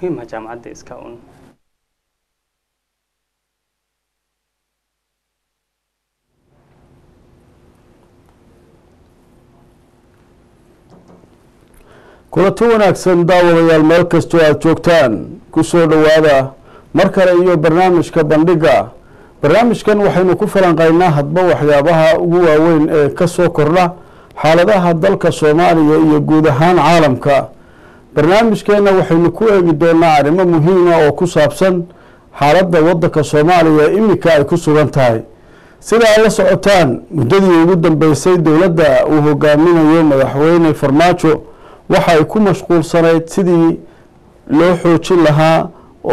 muhiim ah jaamacadda iska un kulanti wanaagsan daawadayaal meel kastoo aada joogtaan kusoo dhowaada mar kale iyo barnaamijka bandhiga barnaamijkan waxaynu ku falanqaynaa hadba waxyaabaha ugu waaweyn ee kasoo kordha xaaladaha dalka soomaaliya iyo guud ahaan caalamka barnaamijkeena waxaynu ku eegi doonaa arrimo muhiima oo ku saabsan xaaladda wadanka soomaaliya iminka ay ku sugan tahay sida ay la socotaan muddadii ugu dambeysay dowladda uu hogaaminayo madaxweyne farmaajo waxa ay ku mashquulsanayd sidii loo xoojin lahaa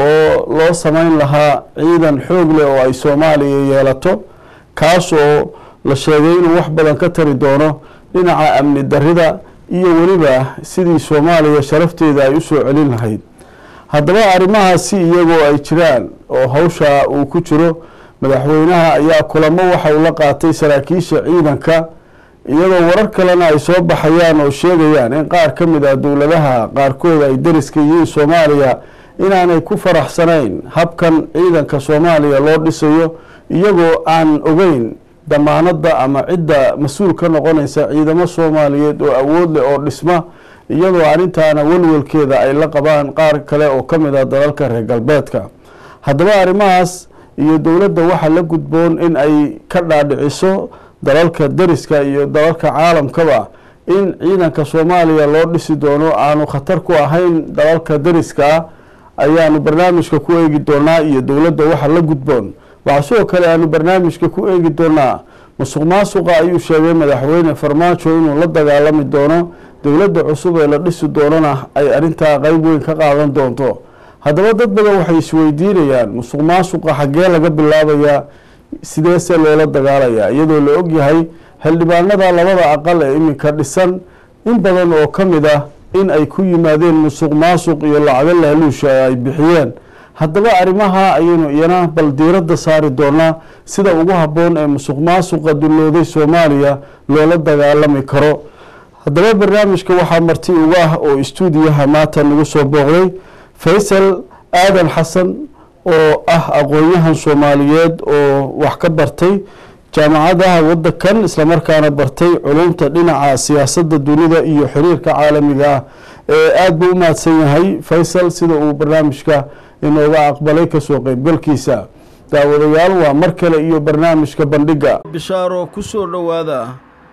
oo loo sameyn lahaa ciidan xoog leh oo ay soomaaliya yeelato kaas oo la sheegay inuu wax badan ka tari doono dhinaca amni darida iyo weliba sidii soomaaliya sharafteeda ay usoo celin lahayd haddaba arrimahaasi iyagoo ay jiraan oo hawsha uu ku jiro madaxweynaha ayaa kulamo waxa uu la qaatay saraakiisha ciidanka iyadoo warar kalena ay soo baxayaan oo sheegayaan in qaar ka mid ah dowladaha qaarkood ay dariska yihiin soomaaliya inaanay ku faraxsanayn habkan ciidanka soomaaliya loo dhisayo iyagoo aan ogeyn damaanadda ama cidda mas-uul ka noqonaysa ciidamo soomaaliyeed oo awood leh oo dhisma iyadoo arrintaana welwelkeeda ay la qabaan qaar kale oo ka mid ah dalalka reer galbeedka haddaba arrimahaas iyo dowladda waxaa la gudboon in ay ka dhaadhiciso dalalka dariska iyo dalalka caalamkaba in ciidanka soomaaliya loo dhisi doono aanu khatar ku ahayn dalalka dariska ah ayaanu barnaamijka ku eegi doonaa iyo dowladda waxa la gudboon waxaa sidoo kale aanu barnaamijka ku eegi doonaa musuq maasuqa ayuu sheegay madaxweyne farmaajo inuu la dagaalami doono dowladda cusub ee la dhisi doonana ay arrintaa qeyb weyn ka qaadan doonto haddaba dad badan waxay isweydiinayaan musuq maasuqa xaggee laga bilaabayaa sideese loola dagaalayaa iyadoo la ogyahay xildhibaanada labada aqal ee iminka dhisan in badan oo ka mid ah in ay ku yimaadeen musuq maasuq iyo lacago laaluusha ay bixiyeen haddaba arrimaha ayaynu iyana bal diiradda saari doonaa sida ugu habboon ee musuq maasuqa dullooday soomaaliya loola dagaalami karo haddaba barnaamijka waxaa marti uga ah oo istuudiyaha maanta nagu soo booqday faysal aadan xasan oo ah aqoon-yahan soomaaliyeed oo wax ka bartay jaamacadaha wadankan islamarkaana bartay culumta dhinaca siyaasadda dunida iyo xiriirka caalamiga ah ee aada buu u mahadsan yahay faysal sida uu barnaamijka inooga aqbalay kasoo qeybgalkiisa daawadayaal waa mar kale iyo barnaamijka bandhiga bishaaro kusoo dhowaada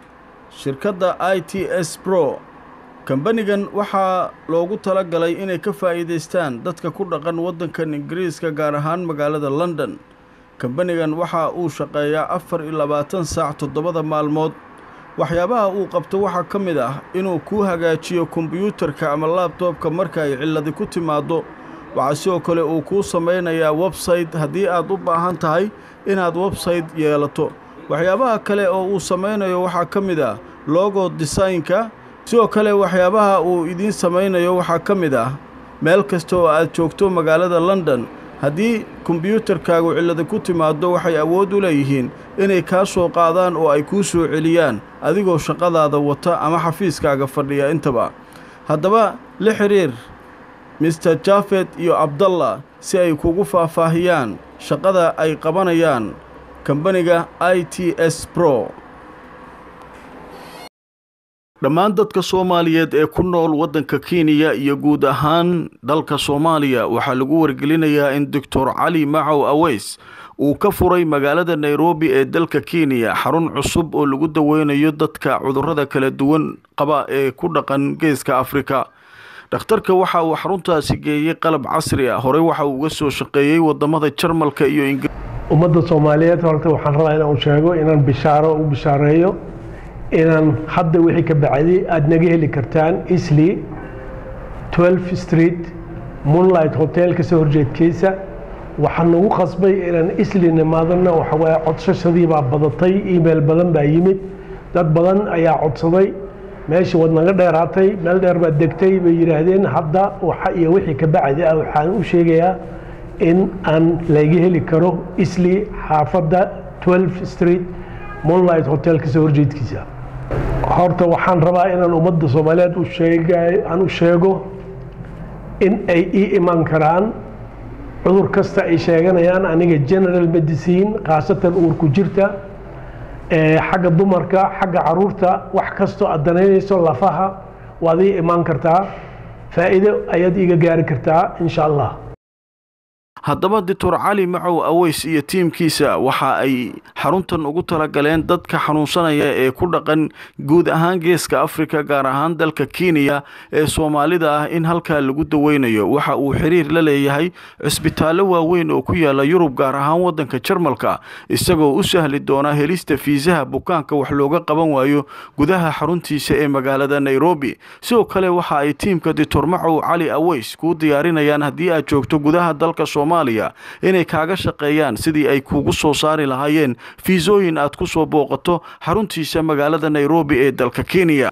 shirkadda i t s bro kambanigan waxaa loogu tala galay inay ka faa'iidaystaan dadka ku dhaqan waddankan ingiriiska gaar ahaan magaalada london kambanigan waxa uu shaqeeyaa afar iyo labaatan saac toddobada maalmood waxyaabaha uu qabto waxaa ka mid ah inuu kuu hagaajiyo kombiyuutarka ama laabtoobka marka ay cilladi ku timaaddo waxaa sidoo kale uu kuu samaynayaa websayte haddii aad u baahan tahay inaad websayte yeelato waxyaabaha kale oo uu samaynayo waxaa ka mid ah logo desaynka sidoo kale waxyaabaha uu idiin samaynayo waxaa ka mid ah meel kasta oo aad joogto magaalada london haddii kombiyuutarkaagu cillada ku timaaddo waxay awood u leeyihiin inay kaa soo qaadaan oo ay kuu soo celiyaan adigoo shaqadaada wata ama xafiiskaaga fadhiya intaba haddaba la xidhiir mister jafet iyo abdallah si ay kugu faahfaahiyaan shaqada ay qabanayaan kambaniga i t s bro dhammaan dadka soomaaliyeed ee ku nool waddanka kenya iyo guud ahaan dalka soomaaliya waxaa lagu wargelinayaa in doctor cali macow aweys uu ka furay magaalada nairobi ee dalka kenya xarun cusub oo lagu daweynayo dadka cudurrada kala duwan qaba ee ku dhaqan geeska afrika dhakhtarka waxa uu xaruntaasi geeyey qalab casri ah horey waxa uu uga soo shaqeeyey wadamada jarmalka iyo ingiriiska ummadda soomaaliyeed horta waxaan rabaa inaan sheego inaan bishaaro u bishaareeyo inaan hadda wixii ka bacday aada naga heli kartaan isli 12 street moonlight hotel kasoo horjeedkiisa waxaan nagu qasbay inaan isli nimaadana waxawaaye codsashadii baa badatay email badan baa yimid dad badan ayaa codsaday meeshii waad naga dheeraatay meel dheer baad degtay bay yidhaahdeen hadda waxa iyo wixii ka bacdi ah waxaan u sheegayaa in aan laga heli karo isli xaafadda 12 street moonlight hotel kasoo horjeedkiisa horta waxaan rabaa inaan ummadda soomaaliyeed u sheega aan u sheego in ay ii iman karaan cudur kasta ay sheeganayaan aniga general medicine khaasatan uurku jirta xagga dumarka xagga caruurta wax kastoo aad danaynayso lafaha waad ii imaan kartaa faa'iido ayaad iiga gaari kartaa insha allah haddaba doctor cali macow aweys iyo tiimkiisa waxa ay xaruntan ugu talagaleen dadka xanuunsanaya ee ku dhaqan guud ahaan geeska afrika gaar ahaan dalka kenya ee soomaalida ah in halkaa lagu daweynayo waxa uu xiriir la leeyahay cisbitaallo waaweyn oo ku yaala yurub gaar ahaan waddanka jarmalka isagoo u sahli doona helista fiisaha bukaanka wax looga qaban waayo gudaha xaruntiisa ee magaalada nairobi sidoo kale waxa ay tiimka doctor macow cali aweys kuu diyaarinayaan haddii aad joogto gudaha dalka inay kaaga shaqeeyaan sidii ay kuugu soo saari lahaayeen fiisooyin aad ku soo booqato xaruntiisa magaalada nairobi ee dalka kenya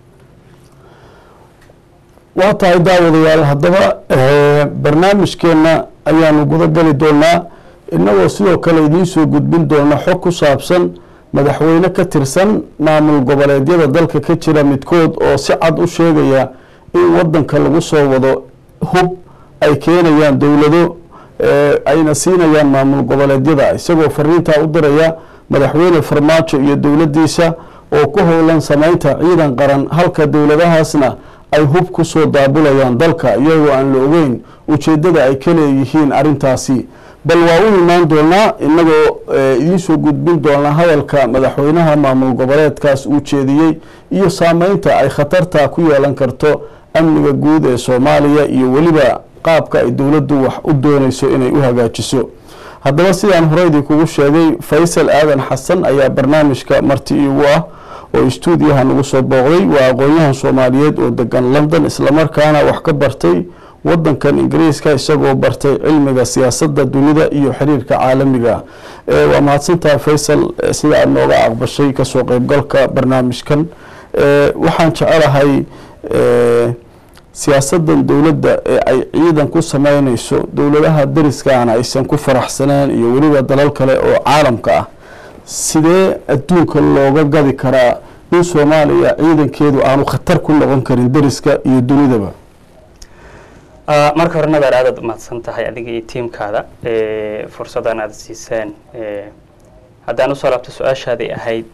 waa tahay daawadayaal haddaba barnaamijkeenna ayaanu guda geli doonaa innagoo sidoo kale idiin soo gudbin doona xog ku saabsan madaxweyne ka tirsan maamul goboleedyada dalka ka jira midkood oo si cad u sheegaya in waddanka lagu soo wado hub ay keenayaan dowlado ayna siinayaan maamul goboleedyada isagoo fariintaa u diraya madaxweyne farmaajo iyo dowladdiisa oo ku howlan samaynta ciidan qaran halka dowladahaasna ay hub ku soo daabulayaan dalka iyagoo aan la ogeyn ujeeddada ay ka leeyihiin arrintaasi bal waa u imaan doonaa inagoo idiin soo gudbin doona hadalka madaxweynaha maamul goboleedkaas uu jeediyey iyo saameynta ay khatarta ku yeelan karto amniga guud ee soomaaliya iyo weliba qaabka ay dowladdu wax u doonayso inay u hagaajiso haddaba sidaan horeydii kugu sheegay faysal aadan xasan ayaa barnaamijka marti iigu ah oo istuudiyaha nagu soo booqday waa aqoon-yahan soomaaliyeed oo degan london islamarkaana wax ka bartay wadankan ingiriiska isagoo bartay cilmiga siyaasadda dunida iyo xiriirka caalamiga waa mahadsantaha faysal sida aada nooga aqbashay kasoo qeybgalka barnaamijkan waxaan jecelahay siyaasadan dowladda ee ay ciidan ku sameyneyso dowladaha dariskaana aysan ku faraxsaneen iyo weliba dalal kale oo caalamka ah sidee adduunka looga gadi karaa in soomaaliya ciidankeedu aanu khatar ku noqon karin dariska iyo dunidaba marka hore nadeer aadaad umahadsan tahay adiga iyo tiimkaada fursaddan aada siiseen haddaan usoo laabto su-aashaadii ahayd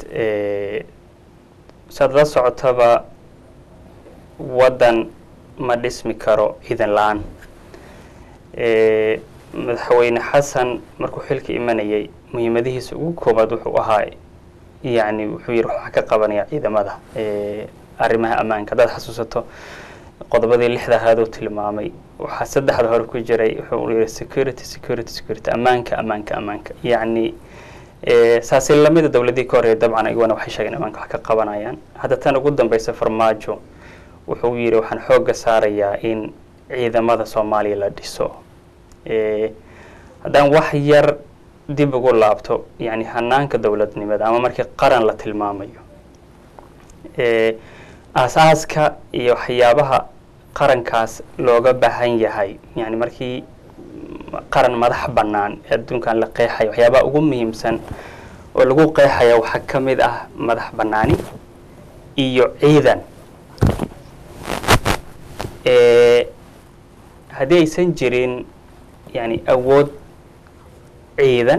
saad la socotaba waddan ma dhismi karo ciidan la-aan madaxweyne xasan markuu xilka imanayay muhiimadihiisa ugu koobaad wuxuu ahaa yani wuxuu yihi waxaa ka qabanaya ciidamada arrimaha ammaanka haddaad xasuusato qodobadii lixda ahaaduu tilmaamay waxaa saddexda hore ku jiray wuxuu yihi security security security ammaanka ammaanka ammaanka yacni saasi lamida dowladii ka horreeya dabcan iyaguna waxay sheegeen ammaanka wax ka qabanayaan hadda tan ugu dambeysa farmaajo wuxuu yidhi waxaan xoogga saarayaa in ciidamada soomaaliya la dhiso haddaan wax yar dib ugu laabto yani hanaanka dowladnimada ama markii qaran la tilmaamayo aas-aaska iyo waxyaabaha qarankaas looga baahan yahay yani markii qaran madax bannaan ee adduunkan la qeexayo waxyaabaha ugu muhiimsan oo lagu qeexaya waxaa ka mid ah madax bannaani iyo ciidan haddii aysan jirin yani awood ciidan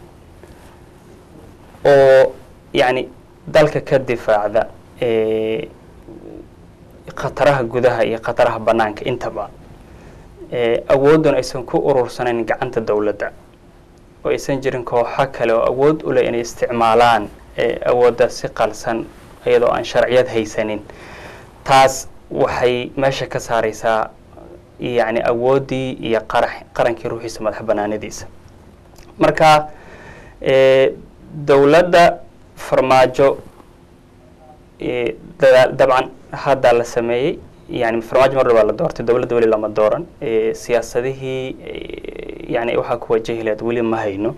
oo yani dalka ka difaacda khataraha gudaha iyo khataraha banaanka intaba awooddan aysan ku urursanayn gacanta dowladda oo aysan jirin kooxo kale oo awood u leh inay isticmaalaan awoodda si qalsan iyadoo aan sharciyad haysanin taas waxay meesha ka saareysaa yani awooddii iyo qara qarankii ruuxiisa madax banaanadiisa marka dowladda farmaajo dabcan hadda la sameeyey yani farmaajo mar baa la doortay dowladda weli lama dooran siyaasadihii yani waxaa ku wajahi lahayd weli ma hayno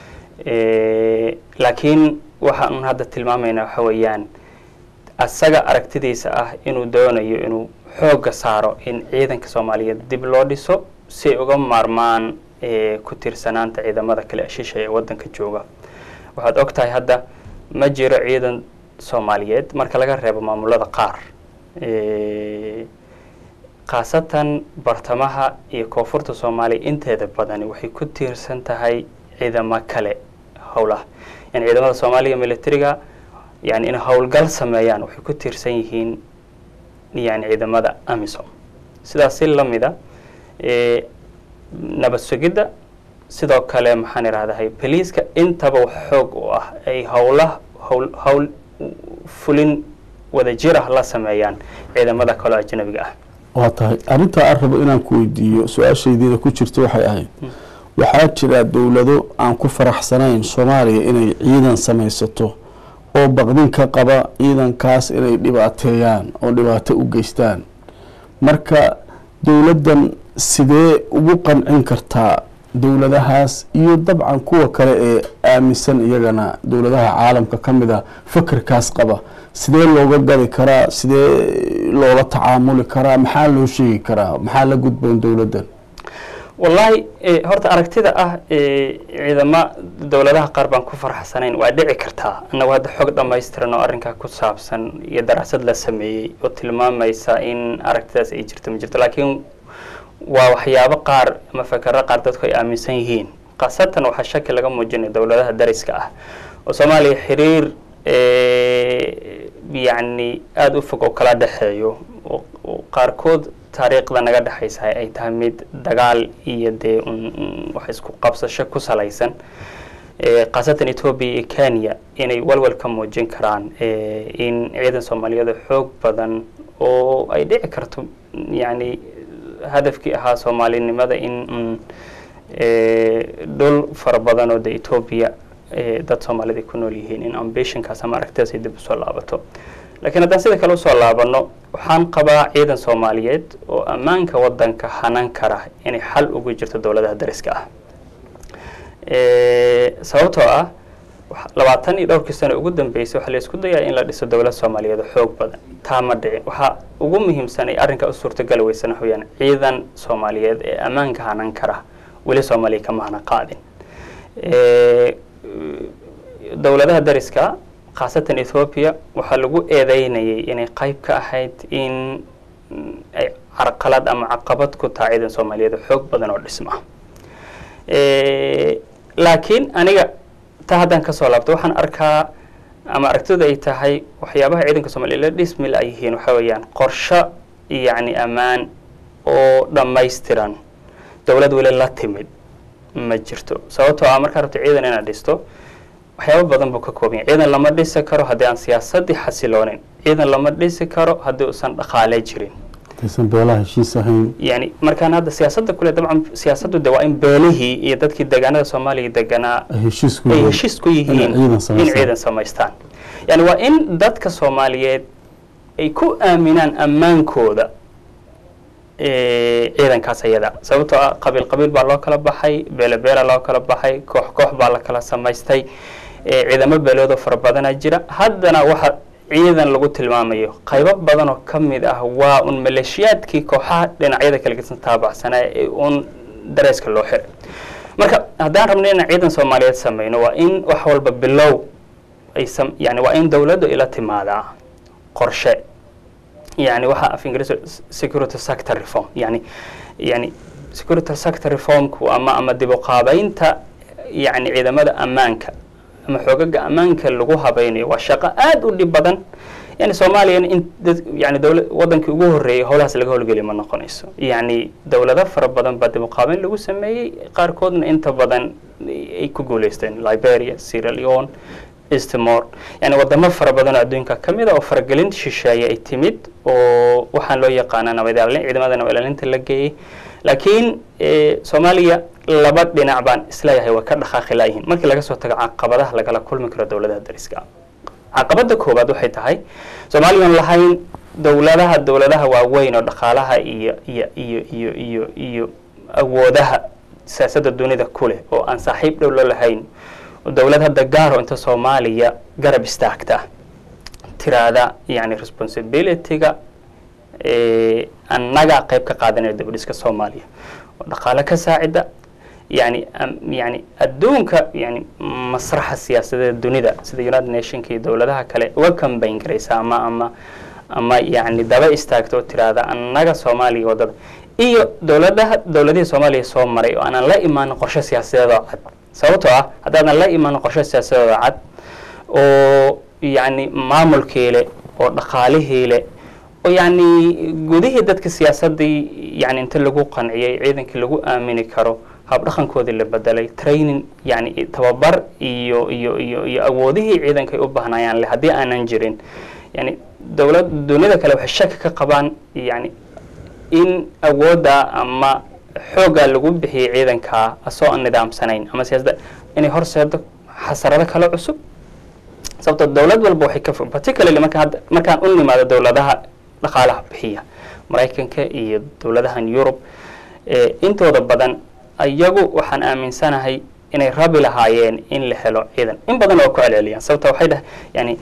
laakiin waxaan hadda tilmaamaynaa waxa weeyaan asaga aragtidiisa ah inuu doonayo inuu xoogga saaro in ciidanka soomaaliyeed dib loo dhiso si ay uga maarmaan ku tiirsanaanta ciidamada kale ashiisha ee waddanka jooga waxaad og tahay hadda ma jiro ciidan soomaaliyeed marka laga reebo maamulada qaar khaasatan bartamaha iyo koonfurta soomaaliya inteeda badani waxay ku tiirsan tahay ciidamo kale howlaha yani ciidamada soomaaliya militariga yani inay howlgal sameeyaan waxay ku tiirsan yihiin yani ciidamada amisom sidaas si lamida nabad sugidda sidoo kale maxaan idhahdahay boliiska intaba xoog u ah ay howla howl howl fulin wadajir ah la sameeyaan ciidamada kaloo ajnabiga ah waa tahay arrintaa aan rabo inaan ku weydiiyo su-aashaydeeda ku jirta waxay ahayd waxaa jira dowlado aan ku faraxsanayn soomaaliya inay ciidan samaysato oo baqdin ka qaba ciidankaas inay dhibaateeyaan oo dhibaato u geystaan marka dowladdan sidee ugu qancin kartaa dowladahaas iyo dabcan kuwa kale ee aaminsan iyagana dowladaha caalamka ka mid a fakerkaas qaba sidee looga gadi karaa sidee loola tacaamuli karaa maxaa loo sheegi karaa maxaa la gudboon dowladdan wallaahi horta aragtida ah ciidamo dowladaha qaar baan ku farxsanayn waa dhici kartaa annagu hadda xog dhamaystiran oo arrinkaa ku saabsan iyo daraasad la sameeyey oo tilmaamaysa in aragtidaas ay jirto ma jirto laakiin waa waxyaabo qaar ama fakero qaar dadku ay aaminsan yihiin khaasatan waxaa shaki laga muujinaya dowladaha dariska ah oo soomaaliya xiriir yacni aada u fog oo kala dhexeeyo oo qaarkood taariikhda naga dhexaysa ay tahay mid dagaal iyo dee wax isku qabsasho ku salaysan khaasatan ethoobia iyo kenya inay walwal ka muujin karaan in ciidan soomaaliyeed xoog badan oo ay dhici karto yacni hadafkii ahaa soomaalinimada in dhul fara badan oo de ethoobia dad soomaalida ku nool yihiin in ambitionkaas ama aragtidaas ay dib usoo laabato lakiin haddaan sida kale usoo laabano waxaan qabaa ciidan soomaaliyeed oo ammaanka wadanka hanan kara inay xal ugu jirto dowladaha dariska ah sababtoo ah labaatan iyo dhowrkii sano ugu dambeysay waxaa la isku dayaa in la dhiso dowlad soomaaliyeed oo xoog badan taa ma dhicin waxaa ugu muhiimsan ay arrinkaa u suurtagali weysan waxa weyaan ciidan soomaaliyeed ee ammaanka hanan kara weli soomaaliya kama hana qaadin dowladaha dariska khaasatan ethoobia waxaa lagu eedeynayay inay qayb ka ahayd in ay carqalad ama caqabad ku tahay ciidan soomaaliyeed oo xoog badan oo dhisma laakiin aniga taa haddaan kasoo laabto waxaan arkaa ama aragtida ay tahay waxyaabaha ciidanka soomaliya la dhismil ay yihiin waxaa weeyaan qorsho yacni ammaan oo dhammaystiran dowlad weli la timid ma jirto sababtoo ah markaa rabto ciidan inaad dhisto waxyaaba badan buu ka koobanya ciidan lama dhisi karo haddii aan siyaasadii xasiloonin ciidan lama dhisi karo haddii uusan dhaqaale jirin aysan beelaha heshiis ahayn yani markaan hadda siyaasadda kule dabcan siyaasaddu de waa in beelihii iyo dadkii deegaanada soomaaliya deganaa ay heshiis ku ay yihiin heshiis ku yihiin inay ciidan in samaystaan. ciidan samaystaan yani waa in dadka soomaaliyeed ay ku aaminaan ammaankooda eh, ciidankaas ayada sababtoo ah qabiil qabiil baa loo kala baxay beele beela loo kala baxay koox koox baa la kala samaystay eh, ciidamo beeloodoo fara badanaa jira haddana waxa ciidan lagu tilmaamayo qaybo badan oo ka mid ah waa un maleeshiyaadkii kooxaha dhinacyada kala gedsan taabacsanaa ee un dareeska loo xiray marka haddaan rabno inaan ciidan soomaaliyeed sameyno waa in wax walba bilow ay sam yani waa in dowladdu ila timaadaa qorshe yani waxa af ingiriis security sector reform yani yani security sector reformku ama ama dib u qaabeynta yani ciidamada ammaanka ama xoogaga ammaanka lagu habaynayo waa shaqo aada u dhib badan yani soomaaliyana in dad yani dowla wadankii ugu horreeyay howlahaas laga howlgeli ma noqonayso yani dowlado fara badan baa dib u qaabeyn lagu sameeyey qaarkoodna inta badan ay ku guuleysteen liberia sierra leone eastmore yani wadamo fara badan oo adduunka ka mid a oo faragelin shisheeye ay timid oo waxaan loo yaqaanaa nabad ilaalin ciidamada nabad ilaalinta la geeyey laakiin eh, soomaaliya laba dhinac baan isleeyahay way ka dhaqaaqi laayihiin markii laga soo tago caqabadaha lagala kulmi karo dowladaha dariska caqabada koowaad waxay tahay soomaaliyan lahayn dowladaha dowladaha waaweyn oo dhaqaalaha iyo iyo iyo iyo iyo iyo awoodaha siyaasadda dunida ku leh oo aan saaxiib dhow la lahayn oo dowlad hadda gaaro inta soomaaliya garab istaagta tiraada yani responsibilityga eh, annaga qayb ka qaadanaya dibadhiska soomaaliya oo dhaqaale ka saacida yani am- yani adduunka yani masraxa siyaasadeed dunida sida united nationka iyo dowladaha kale uga kambayn garaysa ama ama ama yacni daba istaagto oo tiraahda annaga soomaaliya waddada iyo dowladaha dowladihii soomaaliya soo maray oo aanan la imaanin qorshe siyaasadeed oo cad sababtoo ah haddaadan la imaanin qorshe siyaasadeed oo cad oo yacni maamulkii leh oo dhaqaalihii leh oo yacni gudihii dadka siyaasaddii yani inta lagu qanciyey ciidankii lagu aamini karo habdhaqankoodii la bedelay training yani tababar iyo iyo iyo iyo awoodihii ciidanka ay u baahnayaan le haddii aanan jirin yani dowlad duniyada kale waxay shaki ka qabaan yani in awoodda ama xoogga lagu bixiyey ciidankaa asoo aan nidaamsanayn ama siyaasadda inay horseedo xasarado kale cusub sababto dowlad walba waxay ka particularly marka hadda markaan u nimaado dowladaha dhaqaalaha bixiya maraykanka iyo dowladahan yurub intooda badan iyagu waxaan aaminsanahay inay rabi lahaayeen in la helo ciidan in badan oo ku celceliyaan sababta waxay dhah yani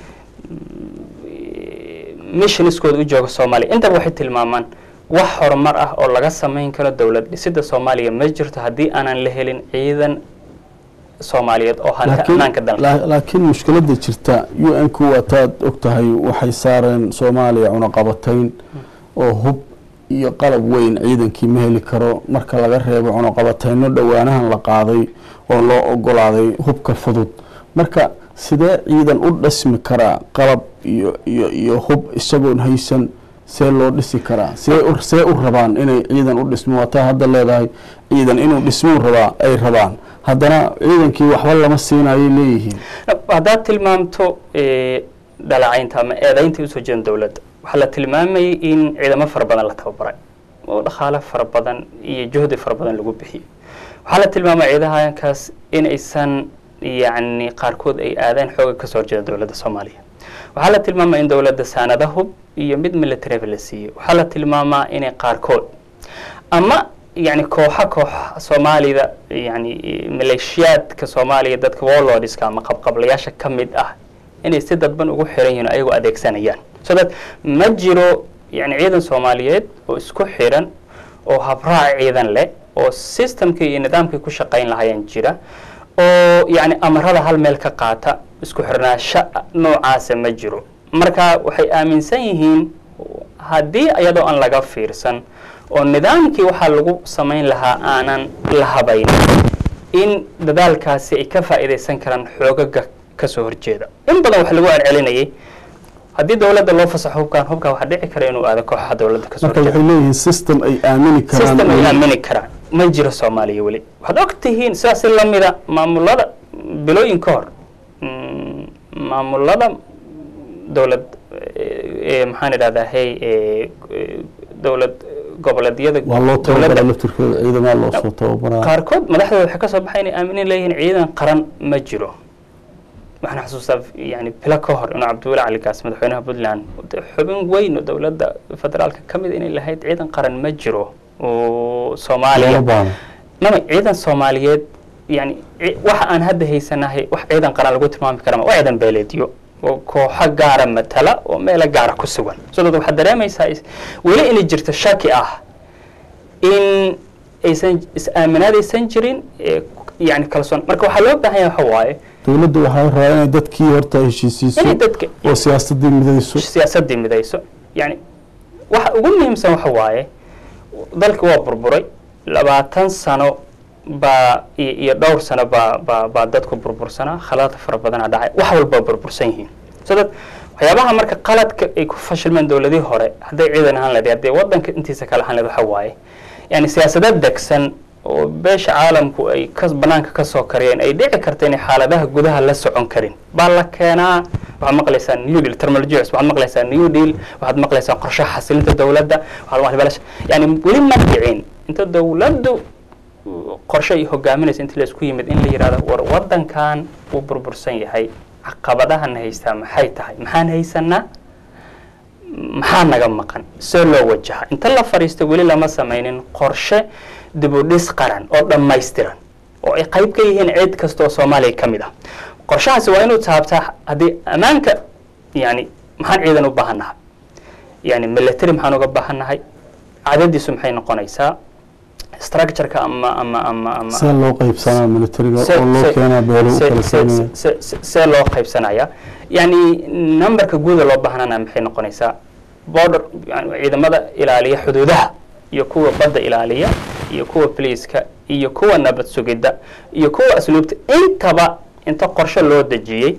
missioniskooda u jooga soomaaliya intaba waxay tilmaamaan wax horumar ah oo laga samayn karo dowlad dhisida soomaaliya ma jirto haddii aanan la helin ciidan soomaaliyeed oo hanta ammaanka dalka laakiin mushkiladda jirta u n ku waataad og tahay waxay saareen soomaaliya cunaqabatayn oo hub iyo qalab weyn ciidankii ma heli karo marka laga reebo cunaqabatayno dhowaanahan la qaaday oo loo ogolaaday hubka fudud marka sidee ciidan u dhismi karaa qalab iyo iyo iyo hub isagoon haysan see loo dhisi karaa see see u rabaan inay ciidan u dhismo waataa hadda leedahay ciidan inuu dhismuu rabaa ay rabaan haddana ciidankii waxba lama siinayay leeyihiin haddaad tilmaamto dhalacaynta ama eedaynta usoo jeedan dowladda waxaa la tilmaamayay in ciidamo fara badan la tababaray oo dhaqaale fara badan iyo juhdi fara badan lagu bixiyey waxaa la tilmaamay ciidahankaas in aysan yacni qaarkood ay aadaan xooga kasoo horjeeda dowladda soomaaliya waxaa la tilmaamaa in dowladda saanada hub iyo mid militaryba la siiyey waxaa la tilmaamaa inay qaarkood ama yani kooxa kooxa soomaalida yani maleeshiyaadka soomaaliya dadka warlordska ama qabqablayaasha ka mid ah inay si dadban ugu xiran yihiin ayagoo adeegsanayaan so that ma jiro yani ciidan soomaaliyeed oo isku xiran oo habraac ciidan leh oo systemkii iyo nidaamkii ku shaqayn lahaayeen jira oo yani amarada hal meel ka qaata isku xirnaasho noocaasa ma jiro marka waxay aaminsan yihiin haddii iyadoo aan laga fiirsan oo nidaamkii waxaa lagu samayn lahaa aanan la habayn in dadaalkaasi ay ka faa'iidaysan karaan xoogaga kasoo horjeeda in badan waxa lagu celcelinayay haddii dowladda loo fasaxo hubkaan hubkaa waxaa dhici kara inuu aado kooxaha dowladda kasoo marka waxay leeyihiin system ay aamini karaan system ay aamini karaan ma jiro soomaaliya weli waxaad og tihiin sidaas si lamida maamulada bilooyin ka hor maamulada dowlad maxaan idhahdaa hey dowlad goboleedyada waa loo tababara laftirkooda ciidamaa loo soo tababaraa qaarkood madaxdooda waxay kasoo baxay inay aaminin leeyihiin ciidan qaran ma jiro waxaan xasuustaa yani bilo ka hor inuu cabdiweli cali gaas madaxweynaha puntland xubin weyn oo dowladda federaalka ka mid inay lahayd ciidan qaran ma jiro oo soomaaliya mama ciidan soomaaliyeed yani waxa aan hadda haysanahay wax ciidan qaran lagu tilmaami kara waa ciidan beeleedyo oo kooxo gaara matala oo meelo gaara ku sugan so dad waxaad dareemaysaa weli inay jirto shaki ah in aysan is-aaminaad aysan jirin yani kalsoon marka waxaa loo baahan yahay waxa waaye dowladda waxaa rabaa inay dadkii horta heshiisiiso inay dadka oo siyaasadii midayso siyaasadii midayso yani waxa ugu muhiimsan waxa waaye dalka waa burburay labaatan sano baa iyo dhowr sano baa baa baa dadku burbursanaa khalaad fara badana dhacay wax walba burbursan yihiin so dad waxyaabaha marka qaladka ay ku fashilmeen dowladihii hore hadday ciidan ahaan lahayd haddee waddanka intiisa kale ahaan lahayd waxa waaye yani siyaasado degsan oo beesha caalamku ay ka banaanka ka soo kariyeen ay dhici karta inay xaaladaha gudaha la socon karin baa la keenaa waxaad maqlaysaa new deal terminology waxaad maqlaysaa new deal waxaad maqlaysaa qorshaha xasilinta dowladda waxaad maqlaysaa yani weli ma dhicin inta dowladdu qorshe ay hogaaminaysa intii laisku yimid in la yidhahdo war waddankan wuu burbursan yahay caqabadahana haystaa maxay tahay maxaan haysanaa maxaa naga maqan see loo wajaha inta la fadhiisto weli lama samaynin qorshe dibudhis qaran oo dhammaystiran oo ay qayb ka yihiin cid kasta oo soomaaliya ka mid ah qorshahaasi waa inuu taabtaa haddii ammaanka yani maxaan ciidan u baahannahay yani military maxaan uga baahannahay cadadiisu maxay noqonaysaa structureka ama ama ama ama see loo qaybsanaa militariga oo loo keenaa beelo u kala saynaya see loo qaybsanaya yani numberka guuda loo baahnana maxay noqonaysaa border yani ciidamada ilaaliya xuduudaha iyo kuwa badda ilaaliya iyo kuwa poliiska iyo kuwa nabad sugidda iyo kuwa asluubta intaba inta qorshe loo dejiyey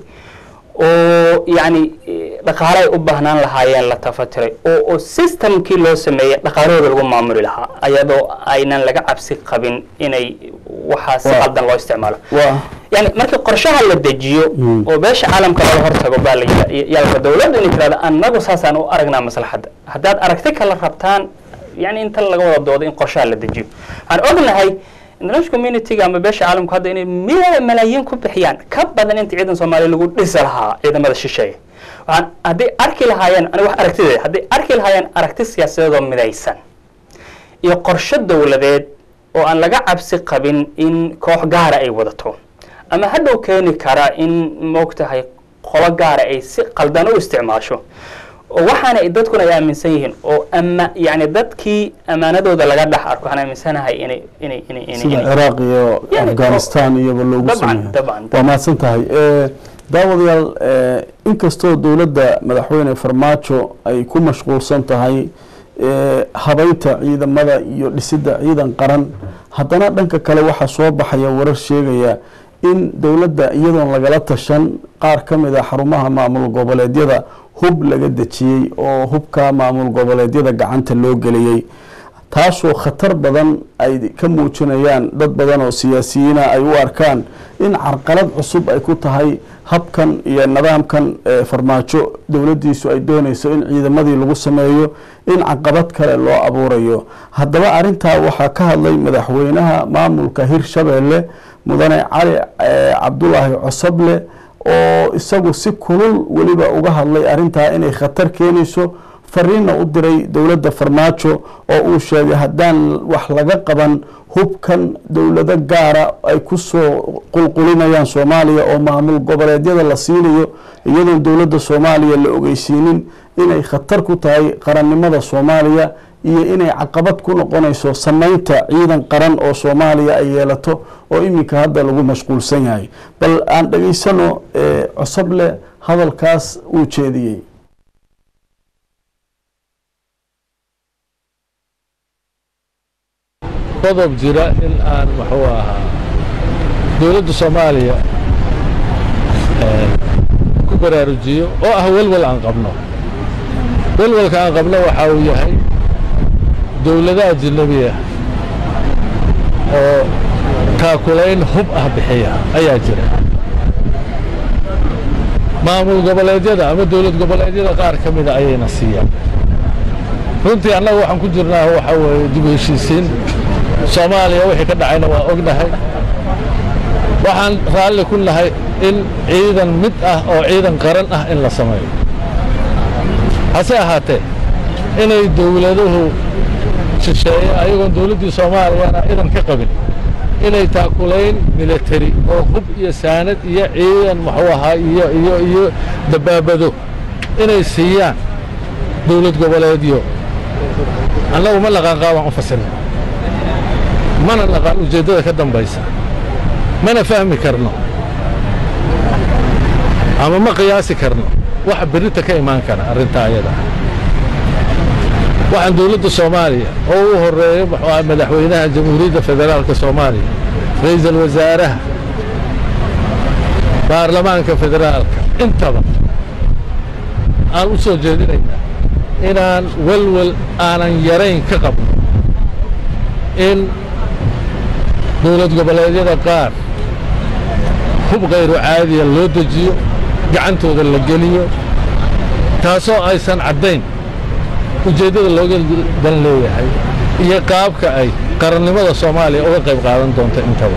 oo yani eh, dhaqaale ay u baahnaan lahaayeen la tafatiray oo oo systemkii loo sameeyey dhaqaalahooda lagu maamuli lahaa ayadoo aynan laga cabsi qabin inay waxaa si Waa. qaldan loo isticmaalo waa yani markii qorshaha la dejiyo Mm. oo beesha caalamka lala hortago baa la yidha- yalka dowladdu inay tirahdo annagu saasaan u aragnaa maslaxadda haddaad aragti kala rabtaan yani inta laga wada doodo in qorshaha la dejiyo waxaan ognahay international community-ga ama beesha caalamku hadda inay mil- malaayiin ku bixiyaan ka badan inta ciidan soomaaliya lagu dhisi lahaa ciidamada shisheeye waxaan hadday arki lahaayeen aniga wax aragtideeda hadday arki lahaayeen aragti siyaasadeed oo midaysan iyo qorshe dowladeed oo aan laga cabsi qabin in koox gaara ay wadato ama hadhow keeni kara in moogtahay qolo gaara ay si qaldan u isticmaasho oo waxaana ay dadkuna ay aaminsan yihiin oo ama yani dadkii amaanadooda laga dhex arko waxaan aaminsanahay inay inay inay inay sida inay- ciraaq iyo Yani, afghanistan iyoba loogu dabcan, sameeya dabcan. waa mahadsan tahay Eh, daawadayaal eh, inkastoo dowladda madaxweyne farmaajo ay ku mashquulsan tahay eh, habaynta ciidamada iyo dhisidda ciidan qaran haddana dhanka kale waxaa soo baxaya warar sheegaya in dowladda iyadoon lagala tashan qaar ka mid a xarumaha maamul goboleedyada hub laga dejiyey oo hubka maamul goboleedyada gacanta loo geliyey taasoo khatar badan ay ka muujinayaan dad badan oo siyaasiyiina ay u arkaan in carqalad cusub ay ku tahay habkan iyo nidaamkan ee farmaajo dowladdiisu ay doonayso in ciidamadii lagu sameeyo in caqabad kale loo abuurayo haddaba arintaa waxaa ka hadlay madaxweynaha maamulka hirshabeelle mudane cali eh, cabdulaahi cosoble oo isagu si kulul weliba uga hadlay arintaa inay khatar keenayso fariinna u diray dowladda farmaajo oo uu sheegay haddaan wax laga qaban hubkan dowlado gaara ay ku soo qulqulinayaan soomaaliya oo maamul goboleedyada la siinayo iyadoon dowladda soomaaliya la ogeysiinin inay khatar ku tahay qarannimada soomaaliya iyo inay caqabad ku noqonayso samaynta ciidan qaran oo soomaaliya ay yeelato oo iminka hadda lagu mashquulsan yahay bal aan dhegaysano eh, cosoble hadalkaas uu jeediyey qodob jira in aan muxuu ahaa dowladda soomaaliya ku baraarujiyo oo ah welwel aan qabno welwelka aan qabno waxa uu yahay dowladaha ajnabiya oo taakulayn hub ah bixiya ayaa jira maamul goboleedyada ama dowlad goboleedyada qaar ka mida ayayna siiyaan runtii annaga waxaan ku jirnaa waxa weeye dib u heshiisiin soomaaliya wixii ka dhacayna waa ognahay waxaan raalli ku nahay in ciidan mid ah oo ciidan qaran ah in la sameeyo hase ahaatee inay dowladuhu shisheeye ayagoon dowladdii soomaaliyana idan ka qabin inay taakulayn military oo hub iyo saanad iyo ciidan muxuu ahaa iyo iyo iyo dabaabado inay siiyaan dowlad goboleedyo annagu ma naqaan qaabaan u fasirna mana naqaan ujeeddada ka dambaysa mana fahmi karno ama ma qiyaasi karno waxa berrita ka imaan kara arrintaa ayada waxaan dowladda soomaaliya oo u horeeyo muxuu ahaa madaxweynaha jamhuuriyadda federaalka soomaaliya ra'iisul wasaaraha baarlamaanka federaalka intaba aan u soo jeedinaynaa inaan welwel aanan yarayn ka qabno in dowlad goboleedyada qaar hub kayru caadiya loo dejiyo gacantooda la geliyo taasoo aysan caddayn ujeeddada looga dan leeyahay iyo qaabka ay qarannimada soomaaliya uga qayb qaadan doonta intaba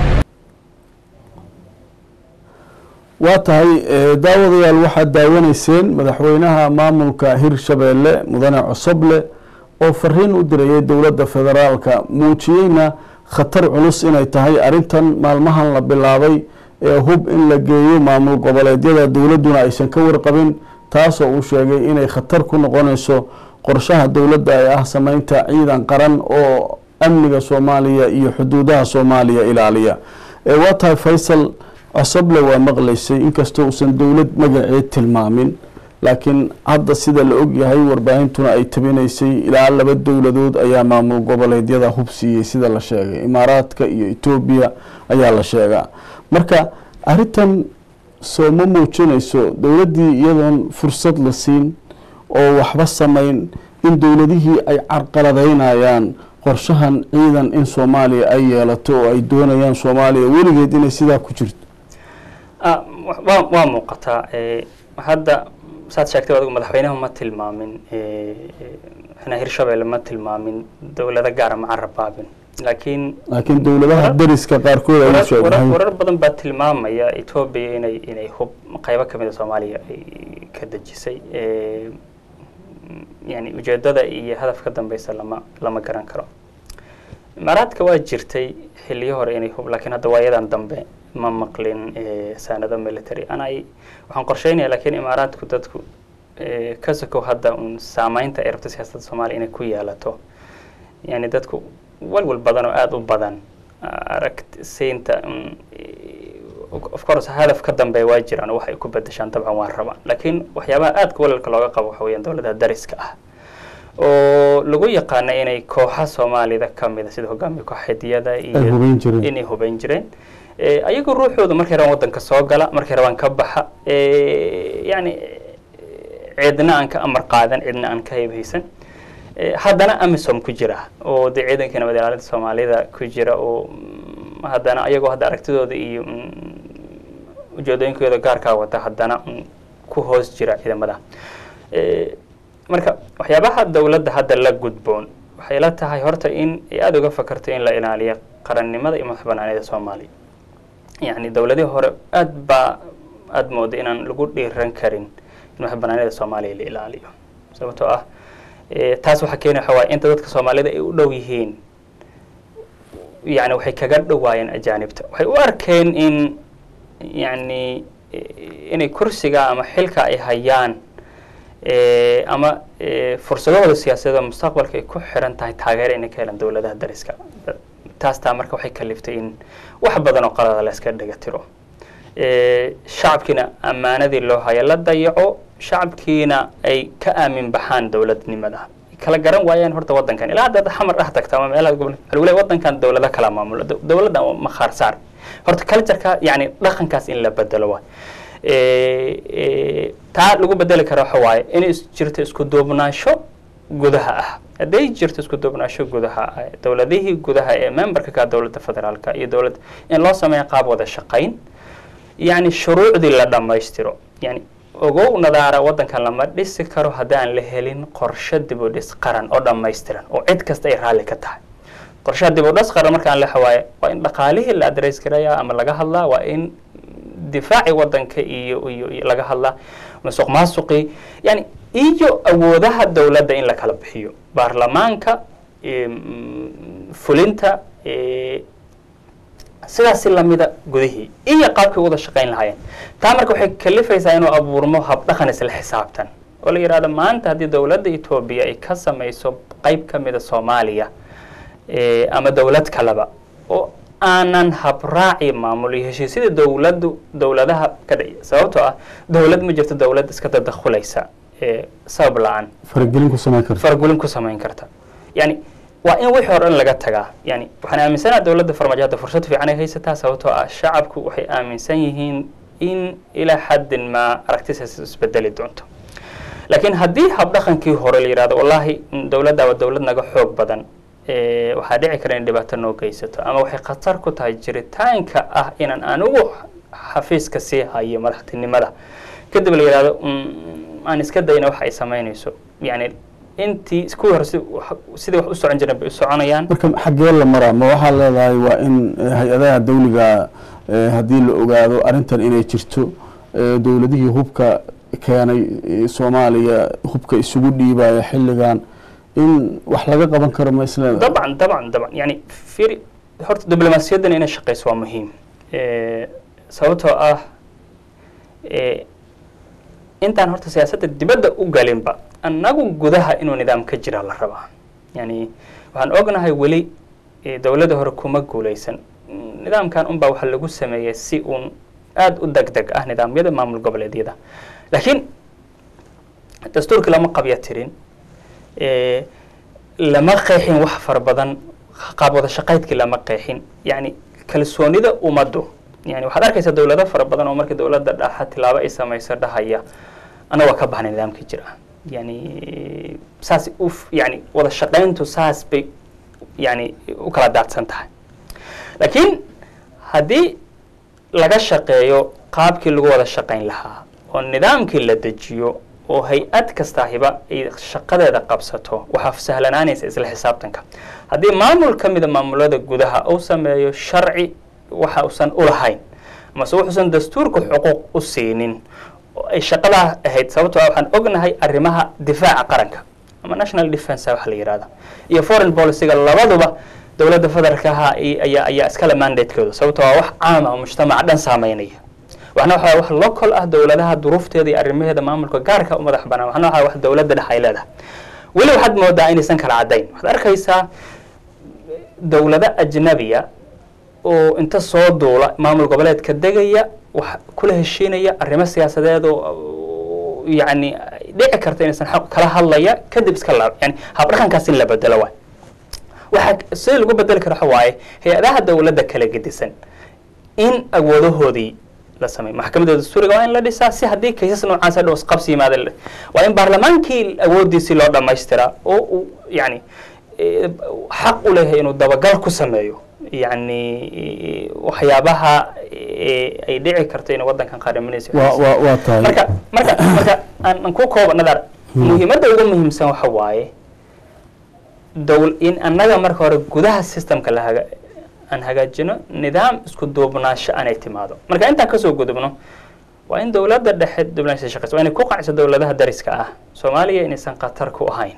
waa tahay eh, daawadayaal waxaad daawanayseen madaxweynaha maamulka hirshabeelle mudane cosoble oo fariin u dirayay dowladda federaalka muujiyeyna khatar culus inay tahay arrintan maalmahan la bilaabay ee hub in la geeyo maamul goboleedyada dowladduna aysan ka warqabin taasoo uu sheegay inay khatar ku noqonayso qorshaha dowladda ee ah sameynta ciidan qaran oo amniga soomaaliya iyo xuduudaha soomaaliya ilaaliya Eh, waa tahay faysal cosoble waa maqlaysay inkastoo uusan dowlad magaceed tilmaamin laakiin hadda sida la og yahay warbaahintuna ay tabinaysay ilaa laba dowladood ayaa maamul goboleedyada hub siiyey sida la sheegay imaaraadka iyo etoobiya ayaa la sheegaa marka arrintan soo ma muujinayso dowladdii iyadoon fursad la siin oo waxba samayn in dowladihii ay carqaladeynayaan qorshahan ciidan in soomaaliya ay yeelato oo ay doonayaan soomaaliya weligeed inay sidaa ku jirto Ah, wa- waa waa muuqataa Eh, hadda saad sheegtay adigu madaxweynaha ma tilmaamin eh, eh, madaxweynaha hirshabelle ma tilmaamin dowlado gaara ma carabaabin laakiin laakiin dowladaha Warar- dariska qaarkood ay warar- sheegay warar warar badan baa tilmaamaya etoobiya inay inay hub qaybo kamid a soomaaliya ay ka dejisay Eh, yani ujeedada iyo hadaf ka dambeysa lama lama garan karo imaaraadka waa jirtay xiliyo hore inay hub laakiin hadda waayadan dambe ma maqlin eh, saanado military anay waxaan qorsheynaya laakiin imaaraadku dadku eh, ka sokow hadda un saameynta ay rabto siyaasadda soomaaliya inay ku yeelato yani dadku walwal badan oo aada u badan aragsiinta un, eh, of course hadaf ka dambeeya waa jiraan oo wax ay ku bedeshaan dabcan waa rabaan laakiin waxyaabaha aadka walwalka looga qabo waxa weeyaan dowladaha dariska ah oo lagu yaqaana inay kooxa soomaalida ka mida sida hogaamiya kooxeedyada ay iyo hubayn jireen inay hubayn jireen Eh, ayagu ruuxooda markay rabaan wadanka soo gala markay rabaan ka baxa Eh, yani eh, cidna aan ka amar qaadan cidna aan ka heybhaysan Eh, haddana amisom ku jira oo dee ciidanka nabad ilaalinta soomaalida ku jira oo mm, haddana ayagoo hadda aragtidooda iyo mm, ujeedooyinkooda gaarkaa wata haddana mm, ku hoos jira ciidamada Eh, marka waxyaabaha dowladda hadda la gudboon waxay la tahay horta in ay aada uga fakarto in la ilaaliyo qarannimada iyo madax banaanida soomaaliya yacni dowladihii hore aada baa aada mooda inaan lagu dhiiran karin in madax banaanida soomaaliya la ilaaliyo sababtoo ah eh, taas waxaa keeni waxa waaye inta dadka soomaalida ay u dhow yihiin yani waxay kaga dhowaayeen ajaanibta waxay u arkeen in yani eh, inay kursiga ama xilka ay hayaan eh, ama eh, fursadahooda siyaasadeed oo mustaqbalka ay ku xiran tahay taageero inay ka helaan dowladaha dariska taas taa marka waxay kaliftay in wax badan oo qalada la iska dhiga tiro Eh, shacabkiina ammaanadii loo haya la dayaco shacabkiina ay ka aamin baxaan dowladnimada kala garan waayaan horta wadankan ilaa hadda xamar ah tagta ama meelaha gobol waxaa lagu leeyahay wadankan dowlada kala maamulo Dow- dowladda waa makhaar saar horta cultureka yani dhaqankaas in la bedelo waay Eh, eh, taa lagu bedeli kara waxa waaye inay is- jirto isku duubnaansho gudaha ah hadday jirto isku duubnaansho gudaha ah dowladihii gudaha ee memberka ka dowladda federaalka iyo dowladda in loo sameeyo qaab wada shaqayn yani shuruucdii la dhammaystiro yani ogow nadaara wadankan lama dhisi karo haddaan la helin qorshe dib u dhis qaran oo dhammaystiran oo cid kasta ay raalli ka tahay qorshaha dib u dhis qaran markaan la xawaaye waa in dhaqaalihii la adreys garaya ama laga hadlaa waa in difaaci wadanka iyo iyo iyo laga hadlaa masuq maasuqii yani iyo awoodaha dowladda in la kala bixiyo baarlamaanka em, fulinta eh, sidaasi lamida gudihii iyo qaabkay u wada shaqayn lahaayeen taa marka waxay kalifaysaa inuu abuurmo habdhaqan isla xisaabtan oo la yidhahdo maanta haddii dowladda etoobiya ay ka samayso qayb ka mida soomaaliya eh, ama dowlad kaleba oo aanan habraaci maamul iyo heshiisyada dowladdu dowladaha ka dhaya sababtoo ah dowlad ma jirto dowlad iska dadakhulaysa eh, sabab la-aan faragelin ku samayn karta fargulin ku samayn karta yani waa in wixii hore dhan laga tagaa yani waxaan aaminsanaha dowladda farmaajo hadda fursad fiican ay haysataa sababtoo ah shacabku waxay aaminsan yihiin in ilaa xaddin maa aragtisaas isbedeli doonto laakiin haddii habdhaqankii hore la yidhahdo wallaahi mm, dowladda waa dowlad naga xoog badan eh, waxaa dhici kara in dhibaato noo geysato ama waxay khatar ku tahay jiritaanka ah inaan anigu xafiiska sii hayo madaxtinimada kadib la yidhahdo mm, aan iska dayna wax ay samaynayso yani intii kuwii hore si- wax- sidii wax u socon jireen bay u soconayaan marka xaggee la maraa ma waxaa leedahay waa in eh, hay-adaha dawliga eh, haddii la ogaado arrintan inay jirto eh, dowladihii hubka keenay eh, soomaaliya hubka isugu dhiibaya xilligan in wax laga qaban karo ma isleedahay dabcan dabcan dabcan yani firi horta diblomaasiyadan inay shaqeyso waa muhiim Eh, sababtoo ah eh, intaan horta siyaasadda dibadda u galinba annagu gudaha inuu nidaam ka jira la rabaa yani waxaan ognahay weli eh, dowladda hore kuma guuleysan Mm, nidaamkan unbaa waxaa lagu sameeyey si uun aada u deg deg ah nidaamyada maamul goboleedyada laakiin dastuurkii lama qabya tirin Eh, lama qeexin wax fara badan qaab wada shaqaydkii lama qeexin yani kalsoonida ummaddu yani waxaad arkaysaa dowlado fara badan oo markii dowladda dhaxa tilaabo ay samayso dhahaya ana waa ka baxnay nidaamkii jira yani saas uf yani wada shaqayntu saas bay yani u kala daadsan tahay laakiin haddii laga shaqeeyo qaabkii lagu wada shaqayn lahaa oo nidaamkii la dejiyo oo hay-ad kastaahiba ay shaqadeeda qabsato waxaa sahlanaanaysa isla xisaabtanka haddii maamul ka mida maamulada gudaha uu sameeyo sharci waxa uusan u lahayn amase wuxuusan dastuurka xuquuq u siinin oo ay shaqadaa ahayd sababtoo ah waxaan ognahay arrimaha difaaca qaranka ama national defense waxa la yihahda iyo foreign policyga labaduba dowladda federaalka ahaa i- ayaa ayaa iskale mandatekooda sababtoo waa wax caama oo mujtamaca dhan saameynaya waxna waxaa wax local ah dowladaha duruufteeda iyo arrimaheeda maamulka gaarka u madax banaan waxna waxaa wax dowladda dhex ay leedahay weli waxaad moodaa inaysan kala caddayn waxaad arkaysaa dowlado ajnabiya oo inta soo duula maamul goboleedka degaya wax kula heshiinaya arrimo siyaasadeed oo yani dhici karta inaysan xaq kala hadlaya kadib iska laab yani habdhaqankaas in la bedelo waay waxaa sida lagu bedeli karo waxa waaye hay-adaha dowladda kala gedisan in awoodahoodii la sameeyo maxkamadda dastuuriga waa in la dhisaa si haddii kaysas noocaas hadhow isqabsi yimaada la- waa in baarlamaankii awooddiisii loo dhamaystiraa oo uu yani eh, xaq u leeyahay inuu dabagal ku sameeyo yani eh, waxyaabaha eh, ay dhici karto inay waddankan qaadaminayso waa waa waa tahay marka marka marka aan aan ku kooba nadar muhiimadda ugu muhiimsan waxa waaye dowl in annaga marka hore gudaha systemka la haga aan hagaajino nidaam isku duubnaansho aanay timaado marka intaan kasoo gudubno waa in dowladda dhexe diblomaasi shaqeysa waa inay ku qanciso dowladaha dariska ah soomaaliya inaysan khatar ku ahayn